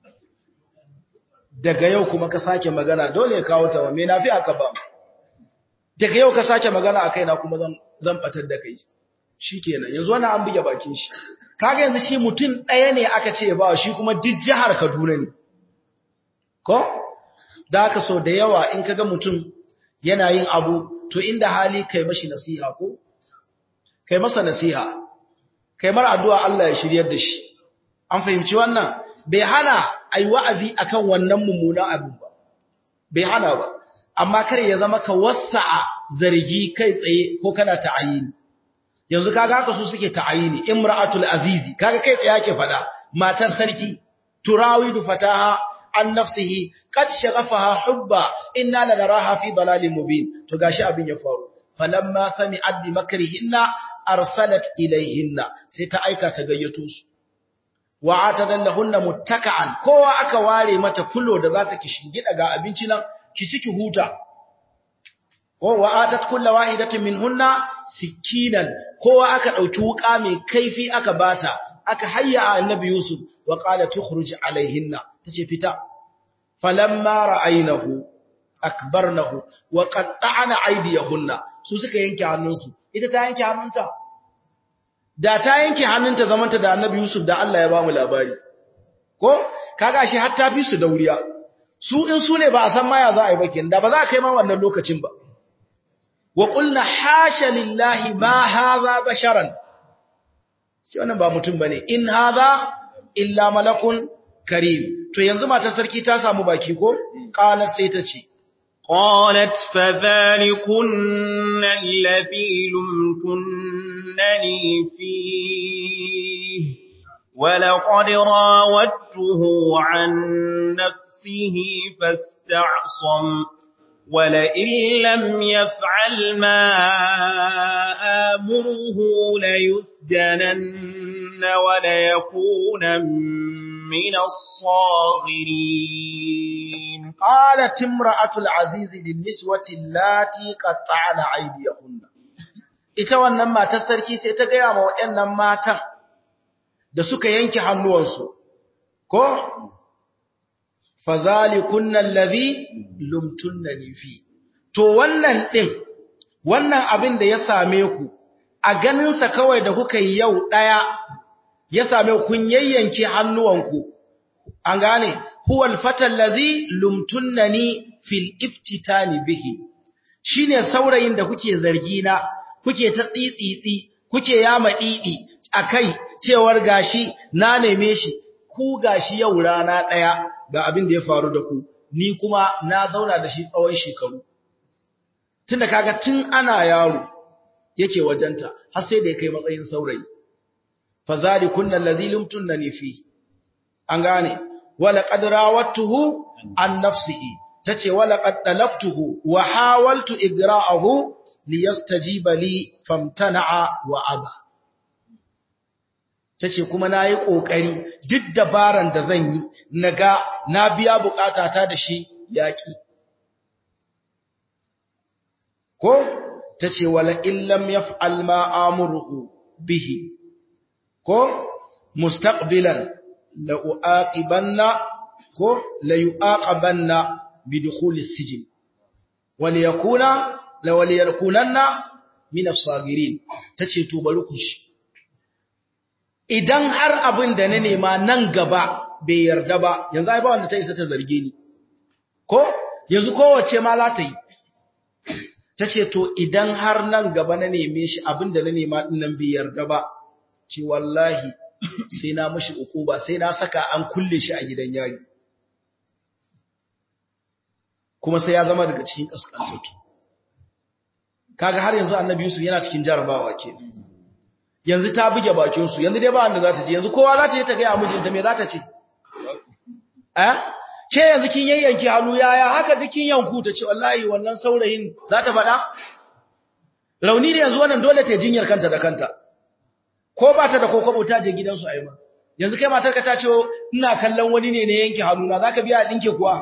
daga yau kuma ka sake magana dole ya kawo ta me nafi aka ba daga yau ka sake magana a kaina kuma zan zan batar da kai shikenan yanzu wannan an buge bakin shi kaga yanzu shi mutum ɗaya ne aka ce ba shi kuma duk jihar Kaduna ne ko da haka so da yawa in kaga mutum yana yin abu to inda hali kai mashi nasiha ko kai masa nasiha kai mar addu'a Allah ya shiryar da shi an fahimci wannan bai hana ai wa'azi akan wannan mummunan abu ba bai hana ba amma kar ya zama ka wasa'a zargi kai tsaye ko kana ta'ayini yanzu kaga haka su suke ta'ayini imra'atul azizi kaga kai tsaye yake fada matar sarki turawidu fataha an nafsihi qad shaghafaha hubba inna lanaraha fi dalalin mubin to gashi abin ya faru falamma sami'at bi makrihinna arsalat ilayhinna sai ta aika ta gayyato su wa atadallahunna muttaka'an kowa aka ware mata fulo da za ta kishingida ga abinci nan ki ciki huta wa atat kullu wahidatin minhunna sikinan kowa aka dauki wuka mai kaifi aka bata aka hayya annabi yusuf wa qala tukhruj alaihinna tace fita falamma ra'aynahu akbarnahu wa qatta'na aydiyahunna su suka yanke hannunsu ita ta yanke hannunta da ta yanke hannunta zamanta da annabi yusuf da Allah ya ba mu labari ko kaga shi har ta fi su dauriya su in su ne ba a san maya za a yi ba kenan da ba za a kai ma wannan lokacin ba wa qulna hasha lillahi ma hadha basharan shi wannan ba mutum bane in hadha illa malakun karim to yanzu matar sarki ta samu baki ko qala sai ta ce قالت فذلكن الذي لمتنني فيه ولقد راودته عن نفسه فاستعصم ولئن لم يفعل ما آمره ليسجنن وليكون من الصاغرين قالت امرأة العزيز للنسوة اللاتي قطعن أيديهن ita wannan matar sarki sai ta gaya ma waɗannan matan da suka yanke hannuwansu ko fazalikunna allazi lumtunnani fi to wannan din wannan abin da ya same ku a ganin sa kawai da kuka yi yau daya ya same kun yayyanke hannuwanku an gane huwal fatal ladhi lumtunnani fil iftitani bihi shine saurayin da kuke zargi na kuke ta tsitsitsi kuke yama didi akai cewar gashi na neme shi ku gashi yau rana daya ga abin da ya faru da ku ni kuma na zauna da shi tsawon shekaru tunda kaga tun ana yaro yake wajenta har sai da ya kai matsayin saurayi fazalikunna allazi lumtunnani fi an gane wala qad rawattuhu an nafsihi tace wala qad talabtuhu wa hawaltu igra'ahu liyastajiba li famtana'a wa aba tace kuma nayi kokari duk dabaran da zan yi naga na biya bukatata da shi yaki ko tace wala illam yaf'al ma amuruhu bihi ko mustaqbilan la uaqibanna ko la yuaqabanna bidukhul as-sijn wal yakuna la wal yakunanna min as-sagirin tace to bari ku shi idan har abin da na nema nan gaba bai yarda ba yanzu ai ba wanda ta isa ta zarge ni ko yanzu kowace ma za ta yi tace to idan har nan gaba na neme shi abin da na nema din nan bai yarda ba ce wallahi sai na mashi ukuba sai na saka an kulle shi a gidan yari kuma sai ya zama daga cikin kaskantattu kaga har yanzu annabi Yusuf yana cikin jarabawa ke yanzu ta buge bakin su yanzu dai ba wanda za ta ce yanzu kowa za ta je ta ga mijinta me za ta ce eh ke yanzu kin yayyanki hannu yaya haka dukin yanku ta ce wallahi wannan saurayin za ta faɗa rauni ne yanzu wannan dole ta jinyar kanta da kanta ko ba ta da kokobo ta je gidansu a yi ma yanzu kai matarka ta ce ina kallon wani ne ne yanke hannuna za ka biya ɗinke kuwa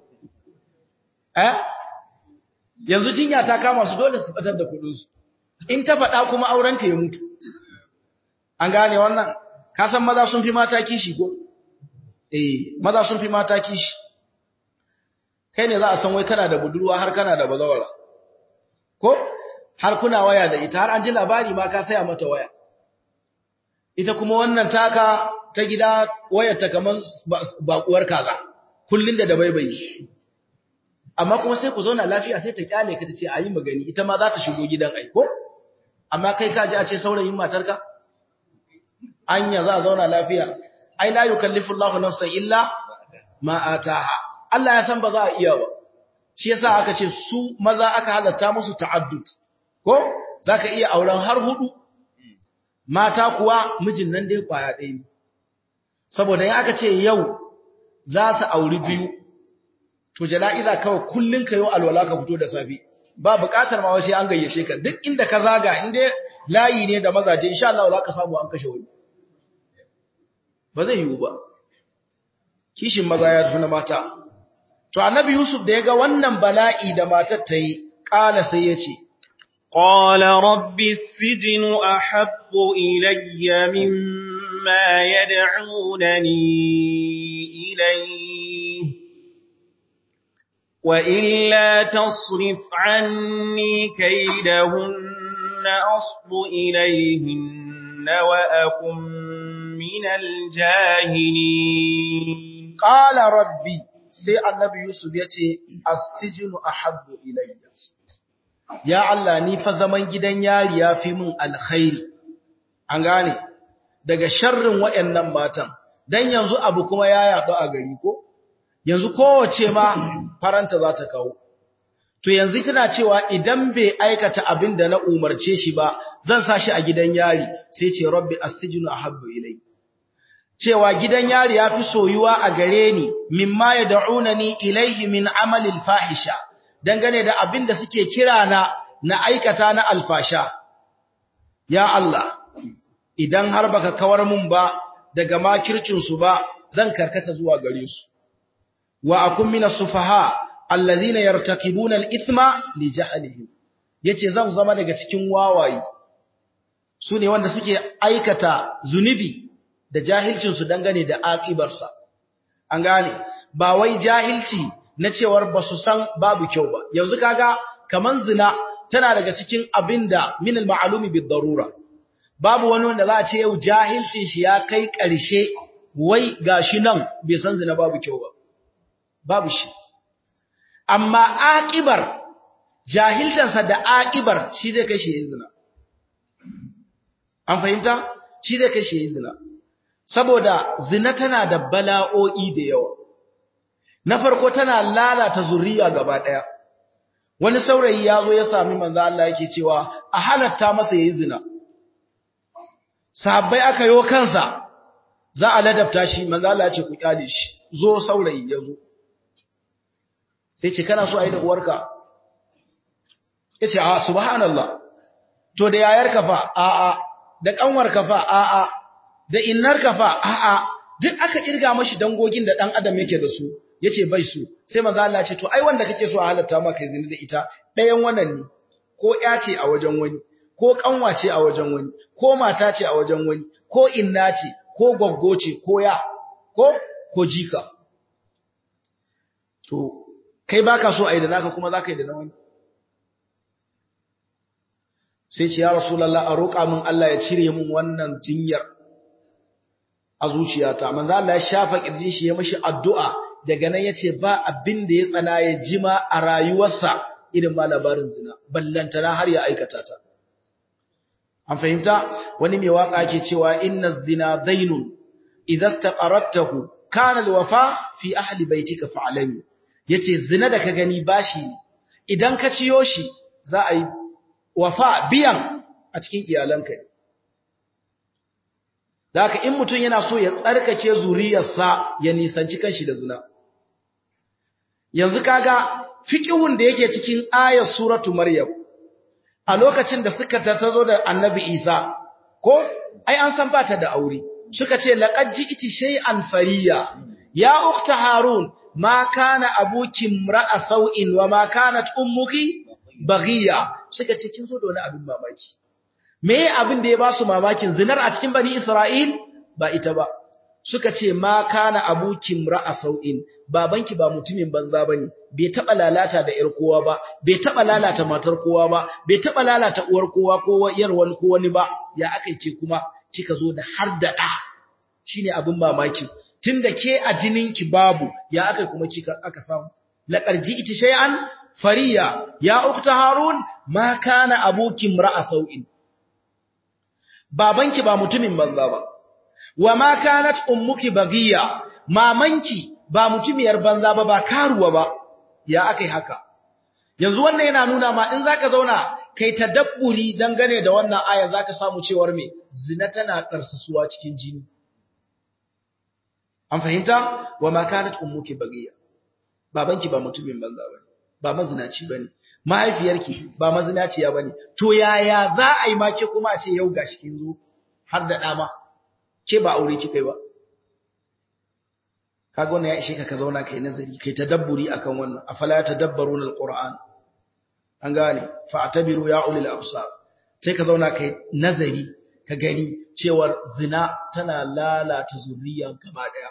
eh yanzu jinya ta kama su dole su batar da kuɗinsu in ta faɗa kuma aurenta ya mutu an gane wannan ka san maza sun fi mata kishi ko eh maza sun fi mata kishi kai ne za a san wai kana da budurwa har kana da bazawara ko har kuna waya da ita har an ji labari ma ka saya mata waya ita kuma wannan taka ta gida wayarta kaman bakuwar kaza kullun da dabaibayi amma kuma sai ku zauna lafiya sai ta kyale ka tace ayi magani ita ma za ta shigo gidan aiko amma kai ka ji a ce saurayin matarka anya za a zauna lafiya ai la yukallifu Allahu nafsan illa ma ataha Allah ya san ba za a iya ba shi yasa aka ce su maza aka halatta musu ta'addud ko zaka iya auren har hudu mata kuwa mijin nan dai kwaya ɗaya ne saboda ya aka ce yau za su auri biyu to jana'iza kawai kullun ka yau alwala ka fito da safi ba buƙatar ma sai an gayyace ka duk inda ka zaga inda layi ne da mazaje insha Allah za ka samu an kashe wani ba zai yiwu ba kishin maza ya tafi na mata to annabi Yusuf da ya ga wannan bala'i da matar ta yi ƙala sai ya ce قال رب السجن أحب إلي مما يدعونني إليه وإلا تصرف عني كيدهن أصب إليهن وأكن من الجاهلين قال ربي sai annabi Yusuf ya ce as-sijnu ahabbu ilayya ya Allah ni fa zaman gidan yari ya fi min alkhairi an gane daga sharrin wayannan matan dan yanzu abu kuma ya yaɗu a gari ko yanzu kowace ma faranta za ta kawo to yanzu tana cewa idan bai aikata abin da na umarce shi ba zan sa shi a gidan yari sai ce rabbi as-sijnu ahabbu ilayya cewa gidan yari ya fi soyuwa a gare ni mimma ya da'unani ilaihi min amalil fahisha dangane da abin da suke kira na na aikata na alfasha ya Allah idan har baka kawar mun ba daga makircin su ba zan karkata zuwa gare su wa akun minas sufaha allazina yartaqibuna al-ithma li jahlihim yace zan zama daga cikin wawayi su ne wanda suke aikata zunubi da jahilcinsu dangane da aƙibarsa. An gane, ba wai jahilci na cewar ba su san babu kyau ba, yanzu kaga kaman zina tana daga cikin abin da minal ma'alumi bid darura. Babu wani wanda za a ce yau jahilcin shi ya kai ƙarshe wai gashi nan bai san zina babu kyau ba. Babu shi. Amma aƙibar, jahiltarsa da aƙibar shi zai kai shi yin zina. An fahimta? Shi zai kai shi yin zina. saboda zina tana da bala'o'i da yawa na farko tana lalata zuriya gaba daya wani saurayi ya zo ya sami manzo Allah yake cewa a halatta masa yayin zina sahabbai aka yo kansa za a ladabta shi manzo Allah ya ce ku kyale shi zo saurayi ya zo sai ce kana so a yi da uwarka yace a subhanallah to da yayarka fa a a da kanwarka fa a a da innarka fa a'a duk aka kirga mashi dangogin da dan adam yake da su yace bai su sai manzo Allah ce to ai wanda kake so a halatta maka kai zina da ita ɗayan wannan ne ko ya ce a wajen wani ko kanwa ce a wajen wani ko mata ce a wajen wani ko inna ce ko goggo ce ko ya ko ko jika to kai baka so ai da naka kuma zaka yi da na wani sai ce ya rasulullah a roƙa min Allah ya cire min wannan jinyar a zuciyata manzo Allah ya shafa kirjin shi ya mashi addu'a daga nan yace ba abin da ya tsana ya jima a rayuwarsa irin ma labarin zina ballantana har ya aikata ta an fahimta wani mai waka ke cewa inna zina dainun idza istaqarratahu kana alwafa fi ahli baitika fa'alami yace zina da ka gani bashi idan ka ciyo shi za a yi wafa biyan a cikin iyalanka ne Daka in mutum yana so ya tsarkake zuriyarsa ya nisanci kanshi da zina. Yanzu kaga fiqhun da yake cikin ayar suratu Maryam a lokacin da suka tazo da Annabi Isa ko ai an san bata da aure suka ce laqad ji'ti shay'an fariya ya ukhta Harun ma kana abuki imra'a sau'in wa ma kanat ummuki baghiya suka ce kin zo da wani abin mamaki me abin da ya ba su mamakin zinar a cikin bani Isra'il ba ita ba suka ce ma kana abukin ra'a sau'in babanki ba mutumin banza bane bai taba lalata da yar kowa ba bai taba lalata matar kowa ba bai taba lalata uwar kowa ko yar wani ko wani ba ya akai ke kuma kika zo da har da da shine abin mamaki tunda ke a jininki babu ya akai kuma kika aka samu laqarji ita shay'an fariya ya ukta harun ma kana abukin ra'a sau'in babanki ba mutumin banza ba wa ma kanat ummuki bagiya mamanki ba mutumiyar banza ba ba karuwa ba ya akai haka yanzu wannan yana nuna ma in zaka zauna kai tadabburi dangane da wannan aya zaka samu cewar me zina tana karsasuwa cikin jini an fahimta wa ma kanat ummuki bagiya babanki ba mutumin banza bane ba mazinaci bane mahaifiyarki ba mazinaciya bane to yaya za a yi make kuma a ce yau gashi kin zo har da dama ke ba aure kika yi ba kaga wannan ya ishe ka ka zauna kai nazari kai tadabburi akan wannan afala tadabbaruna alquran an gane fa'tabiru ya ulil absar sai ka zauna kai nazari ka gani cewar zina tana lalata zuriya gaba daya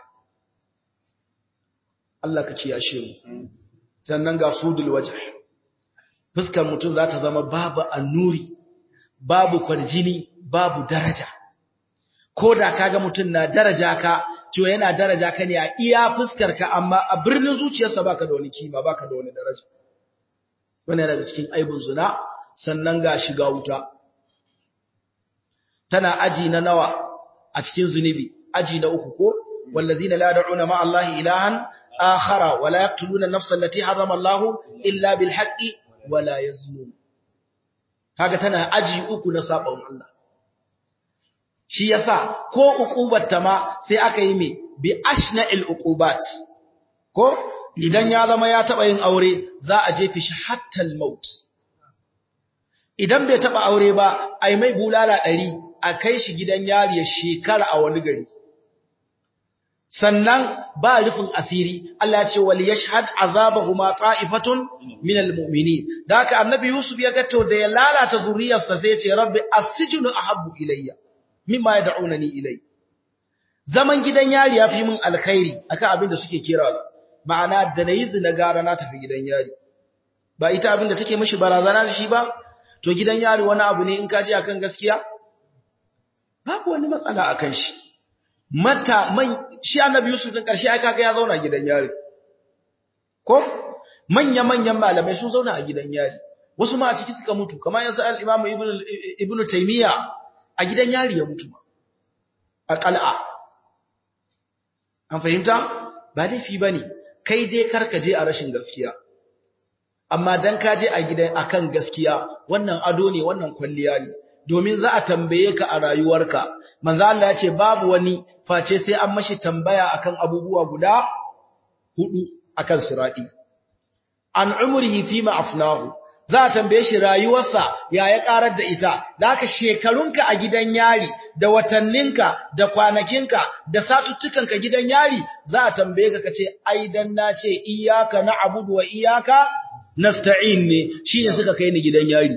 Allah ka kiyashe mu sannan ga sudul wajh fuskar mutum za ta zama babu annuri babu kwarjini babu daraja ko da kaga mutum na daraja ka to yana daraja ka ne a iya fuskar ka amma a birnin zuciyarsa baka da wani kima baka da wani daraja wannan daga cikin aibun zina sannan ga shiga wuta tana aji na nawa a cikin zunubi aji na uku ko wallazina la da'una ma Allah ilahan akhara wala yaqtuluna an-nafsa allati harrama Allah illa bil haqqi wala yaznun kaga tana aji uku na sabon Allah shi yasa ko uqubat ta ma sai aka yi me bi ashna'il uqubat ko idan ya zama ya taba yin aure za a jefe shi hatta al-maut idan bai taba aure ba ai mai bulala 100 a kai shi gidan yari ya shekara a wani gari sannan ba rufin asiri Allah ya ce wal yashhad azabahuma ta'ifatun minal mu'minin da haka annabi Yusuf ya gato da ya lalata zuriyarsa sai ya ce rabbi asjinu ahabbu ilayya mimma yad'unani ilay zaman gidan yari yafi min alkhairi akan abin da suke kira ma'ana da nayi zina gara na tafi gidan yari ba ita abin da take mishi barazana da shi ba to gidan yari wani abu ne in ka je akan gaskiya babu wani matsala akan shi mata man shi annabi Yusuf din karshe ai kaga ya zauna gidan yari ko manya manyan malamai sun zauna a gidan yari wasu ma a ciki suka mutu kamar yanzu al-Imam Ibn Ibn Taymiyyah a gidan yari ya mutu a qal'a an fahimta ba laifi bane kai dai karka je a rashin gaskiya amma dan ka je a gidan akan gaskiya wannan ado ne wannan kwalliya ne domin za a tambaye ka a rayuwarka manzo Allah ya ce babu wani face sai an mashi tambaya akan abubuwa guda hudu akan sirati an umrihi fima afnahu za a tambaye shi rayuwarsa ya ya karar da ita da haka shekarunka a gidan yari da watanninka da kwanakinka da satuttukanka gidan yari za a tambaye ka kace ai dan na ce iyyaka na'budu wa iyyaka nasta'in ne shine suka kai ni gidan yari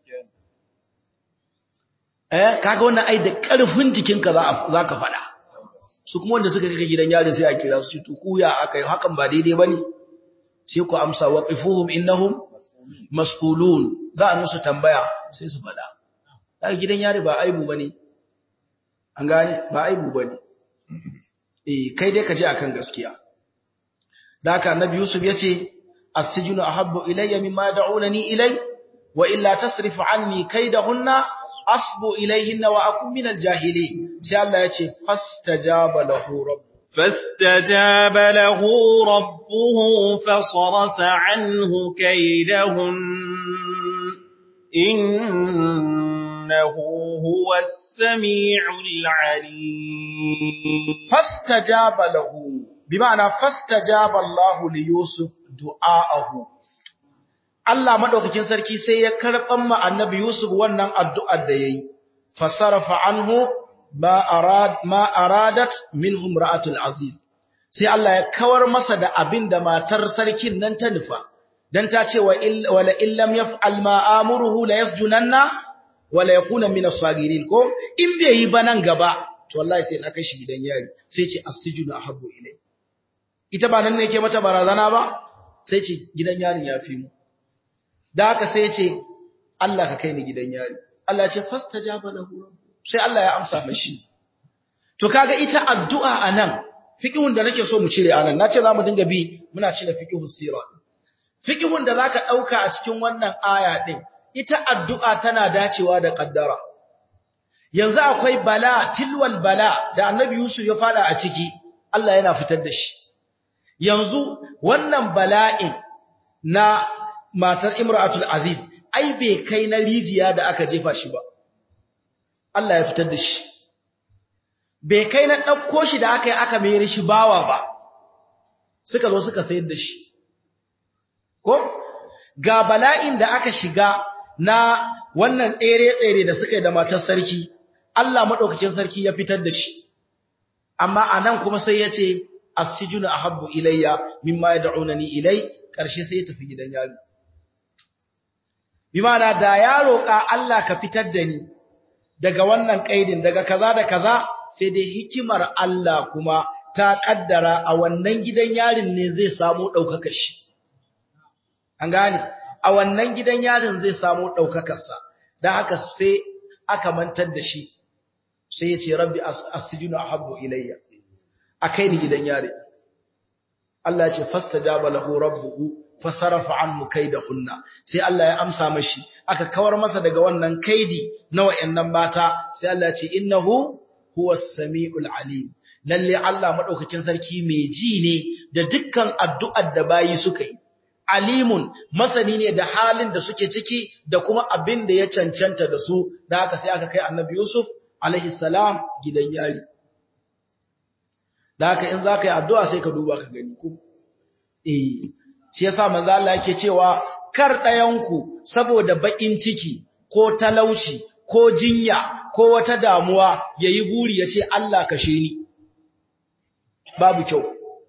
eh kaga wannan ai da karfin jikinka za za ka fada su kuma wanda suka kai gidan yari sai a kira su to kuya akai hakan ba daidai bane sai ku amsa waqifuhum innahum mas'ulun za a musu tambaya sai su fada kaga gidan yari ba aibu bane an gane ba aibu bane eh kai dai ka je akan gaskiya da haka annabi yusuf yace as-sijnu ahabbu ilayya mimma da'unani ilay wa illa tasrif anni kaydahunna asbu ilayhinna wa akun min al-jahilin sai Allah yace fastajaba lahu rabb فاستجاب له ربه فصرف عنه كيدهن إنه هو السميع العليم فاستجاب له بمعنى فاستجاب الله ليوسف دعاءه Allah madaukakin sarki sai ya karban ma annabi Yusuf wannan addu'ar da yayi fasarafa anhu ma arad ma aradat minhum ra'atul aziz sai Allah ya kawar masa da abin da matar sarkin nan ta nufa dan ta ce wa wala illam yaf'al ma amuruhu la yasjunanna wala yakuna min as-sagirin ko in bai yi ba nan gaba to wallahi sai na kai shi gidan yari sai ce as-sijnu ahabbu ilay ita ba nan ne ke mata barazana ba sai ce gidan yarin ya fi mu da haka sai ce Allah ka kai ni gidan yari Allah ya ce fastajaba lahu sai Allah ya amsa mashi to kaga ita addu'a anan fiqhun da nake so mu cire anan nace zamu dinga bi muna cire fiqhus sira fiqhun da zaka dauka a cikin wannan aya din ita addu'a tana dacewa da kaddara yanzu akwai bala tilwal bala da annabi Yusuf ya fada a ciki Allah yana fitar da shi yanzu wannan bala'in na matar Imratul Aziz ai bai kai na rijiya da aka jefa shi ba Allah ya fitar da shi bai kai na ɗauko shi da aka yi aka mayar shi bawa ba suka zo suka sayar da shi ko ga bala'in da aka shiga na wannan tsere-tsere da suka yi da matar sarki Allah maɗaukakin sarki ya fitar da shi amma a nan kuma sai ya ce asijunu ahabbu ilayya mimma yad'unani ilai ƙarshe sai ya tafi gidan yaro bimana da ya roƙa Allah ka fitar da ni daga wannan kaidin daga kaza da kaza sai dai hikimar Allah kuma ta kaddara a wannan gidan yarin ne zai samu daukakar shi an gane a wannan gidan yarin zai samu daukakar sa dan haka sai aka mantar da shi sai ya ce rabbi asjinu ahabbu ilayya akai ni gidan yari Allah ya ce fastajaba lahu rabbuhu fasarafa anhu kaidahunna sai Allah ya amsa mashi aka kawar masa daga wannan kaidi na wayannan mata sai Allah ya ce innahu huwas samiul alim lalle Allah madaukakin sarki mai ji ne da dukkan addu'ar da bayi suka yi alimun masani ne da halin da suke ciki da kuma abin da ya cancanta da su da haka sai aka kai annabi Yusuf alaihi salam gidan yari da haka in zaka yi addu'a sai ka duba ka gani ko eh shi yasa manzo Allah yake cewa kar ɗayanku saboda bakin ciki ko talauci ko jinya ko wata damuwa yayi buri yace Allah kashe ni babu kyau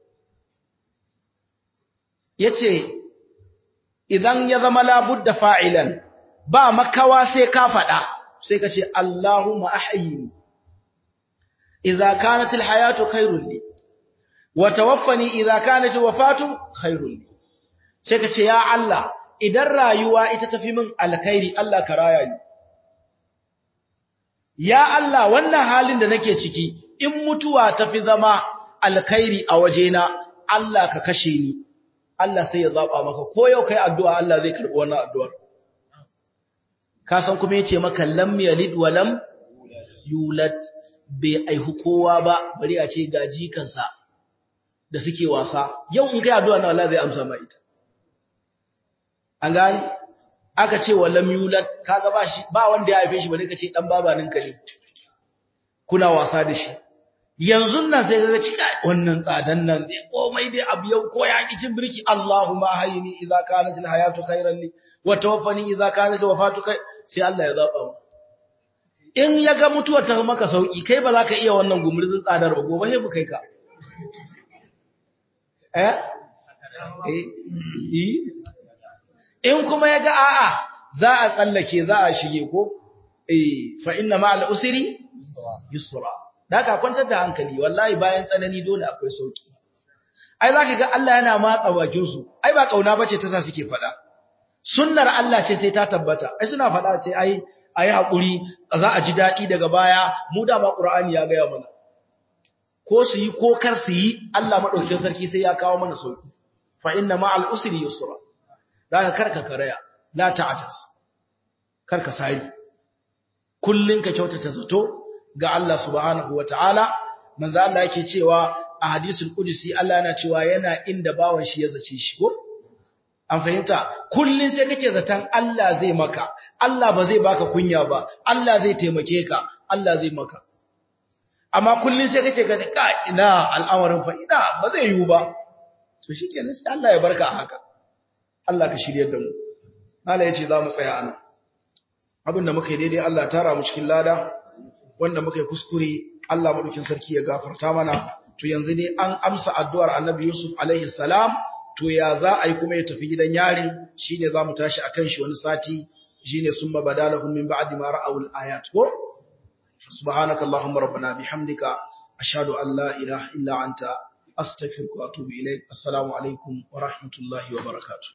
yace idan ya zama labudda fa'ilan ba makawa sai ka faɗa sai ka ce Allahumma ahyini idza kanat alhayatu khairul li wa tawaffani idza kanat alwafatu khairul li sai ka ce ya Allah idan rayuwa ita tafi min alkhairi Allah ka raya ni ya Allah wannan halin da nake ciki in mutuwa tafi zama alkhairi a wajena Allah ka kashe ni Allah sai ya zaba maka ko yau kai addu'a Allah zai karbi wannan addu'ar ka san kuma yace maka lam yalid wa lam yulad bai aihu kowa ba bari a ce gaji kansa da suke wasa yau in kai addu'a na Allah zai amsa ma ita an gani aka ce wa lam yulad kaga ba shi ba wanda ya haife shi bari ka ce dan babaninka ne kuna wasa da shi yanzu nan sai kaga cika wannan tsadan nan dai komai dai abu yau ko ya cin birki Allahumma hayni idza kanat alhayatu khairan li wa tawaffani idza kanat wafatu kai sai Allah ya zaba mu in ya ga mutuwar ta maka sauki kai ba za ka iya wannan gumurzin tsadar ba gobe sai mu kai ka eh eh in kuma ya ga a'a za a tsallake za a shige ko eh fa inna ma'al usri yusra da ka kwantar da hankali wallahi bayan tsanani dole akwai sauki ai zaka ga Allah yana matsa bakin su ai ba kauna bace ta sa suke fada sunnar Allah ce sai ta tabbata ai suna fada ce ai ayi hakuri za a ji dadi daga baya mu da ma Qur'ani ya gaya mana ko su yi ko kar su yi Allah madaukakin sarki sai ya kawo mana sauki fa inna ma'al usri yusra da ka karka karaya la ta'jaz karka sari kullun ka kyautata zato ga Allah subhanahu wa ta'ala, manzo Allah yake cewa a hadisul Qudsi Allah yana cewa yana inda bawan shi ya zace shi ko? An fahimta, kullun sai kake zaton Allah zai maka, Allah ba zai baka kunya ba, Allah zai taimake ka, Allah zai maka. Amma kullun sai kake gani ka ina al'amarin fa ina ba zai yiwu ba. To shikenan sai Allah ya barka haka. Allah ka shiryar da mu. Allah ya ce za mu tsaya anan. Abin da muka yi daidai Allah tara mu cikin lada, wanda muka yi kuskure Allah madaukin sarki ya gafarta mana to yanzu ne an amsa addu'ar Annabi Yusuf alaihi salam to ya za a yi kuma ya tafi gidan yari shine zamu tashi akan shi wani sati shine summa badalahum min ba'di ma ra'awul ayat ko subhanaka allahumma rabbana bihamdika ashhadu an la ilaha illa anta astaghfiruka wa atubu ilaik assalamu alaikum wa rahmatullahi wa barakatuh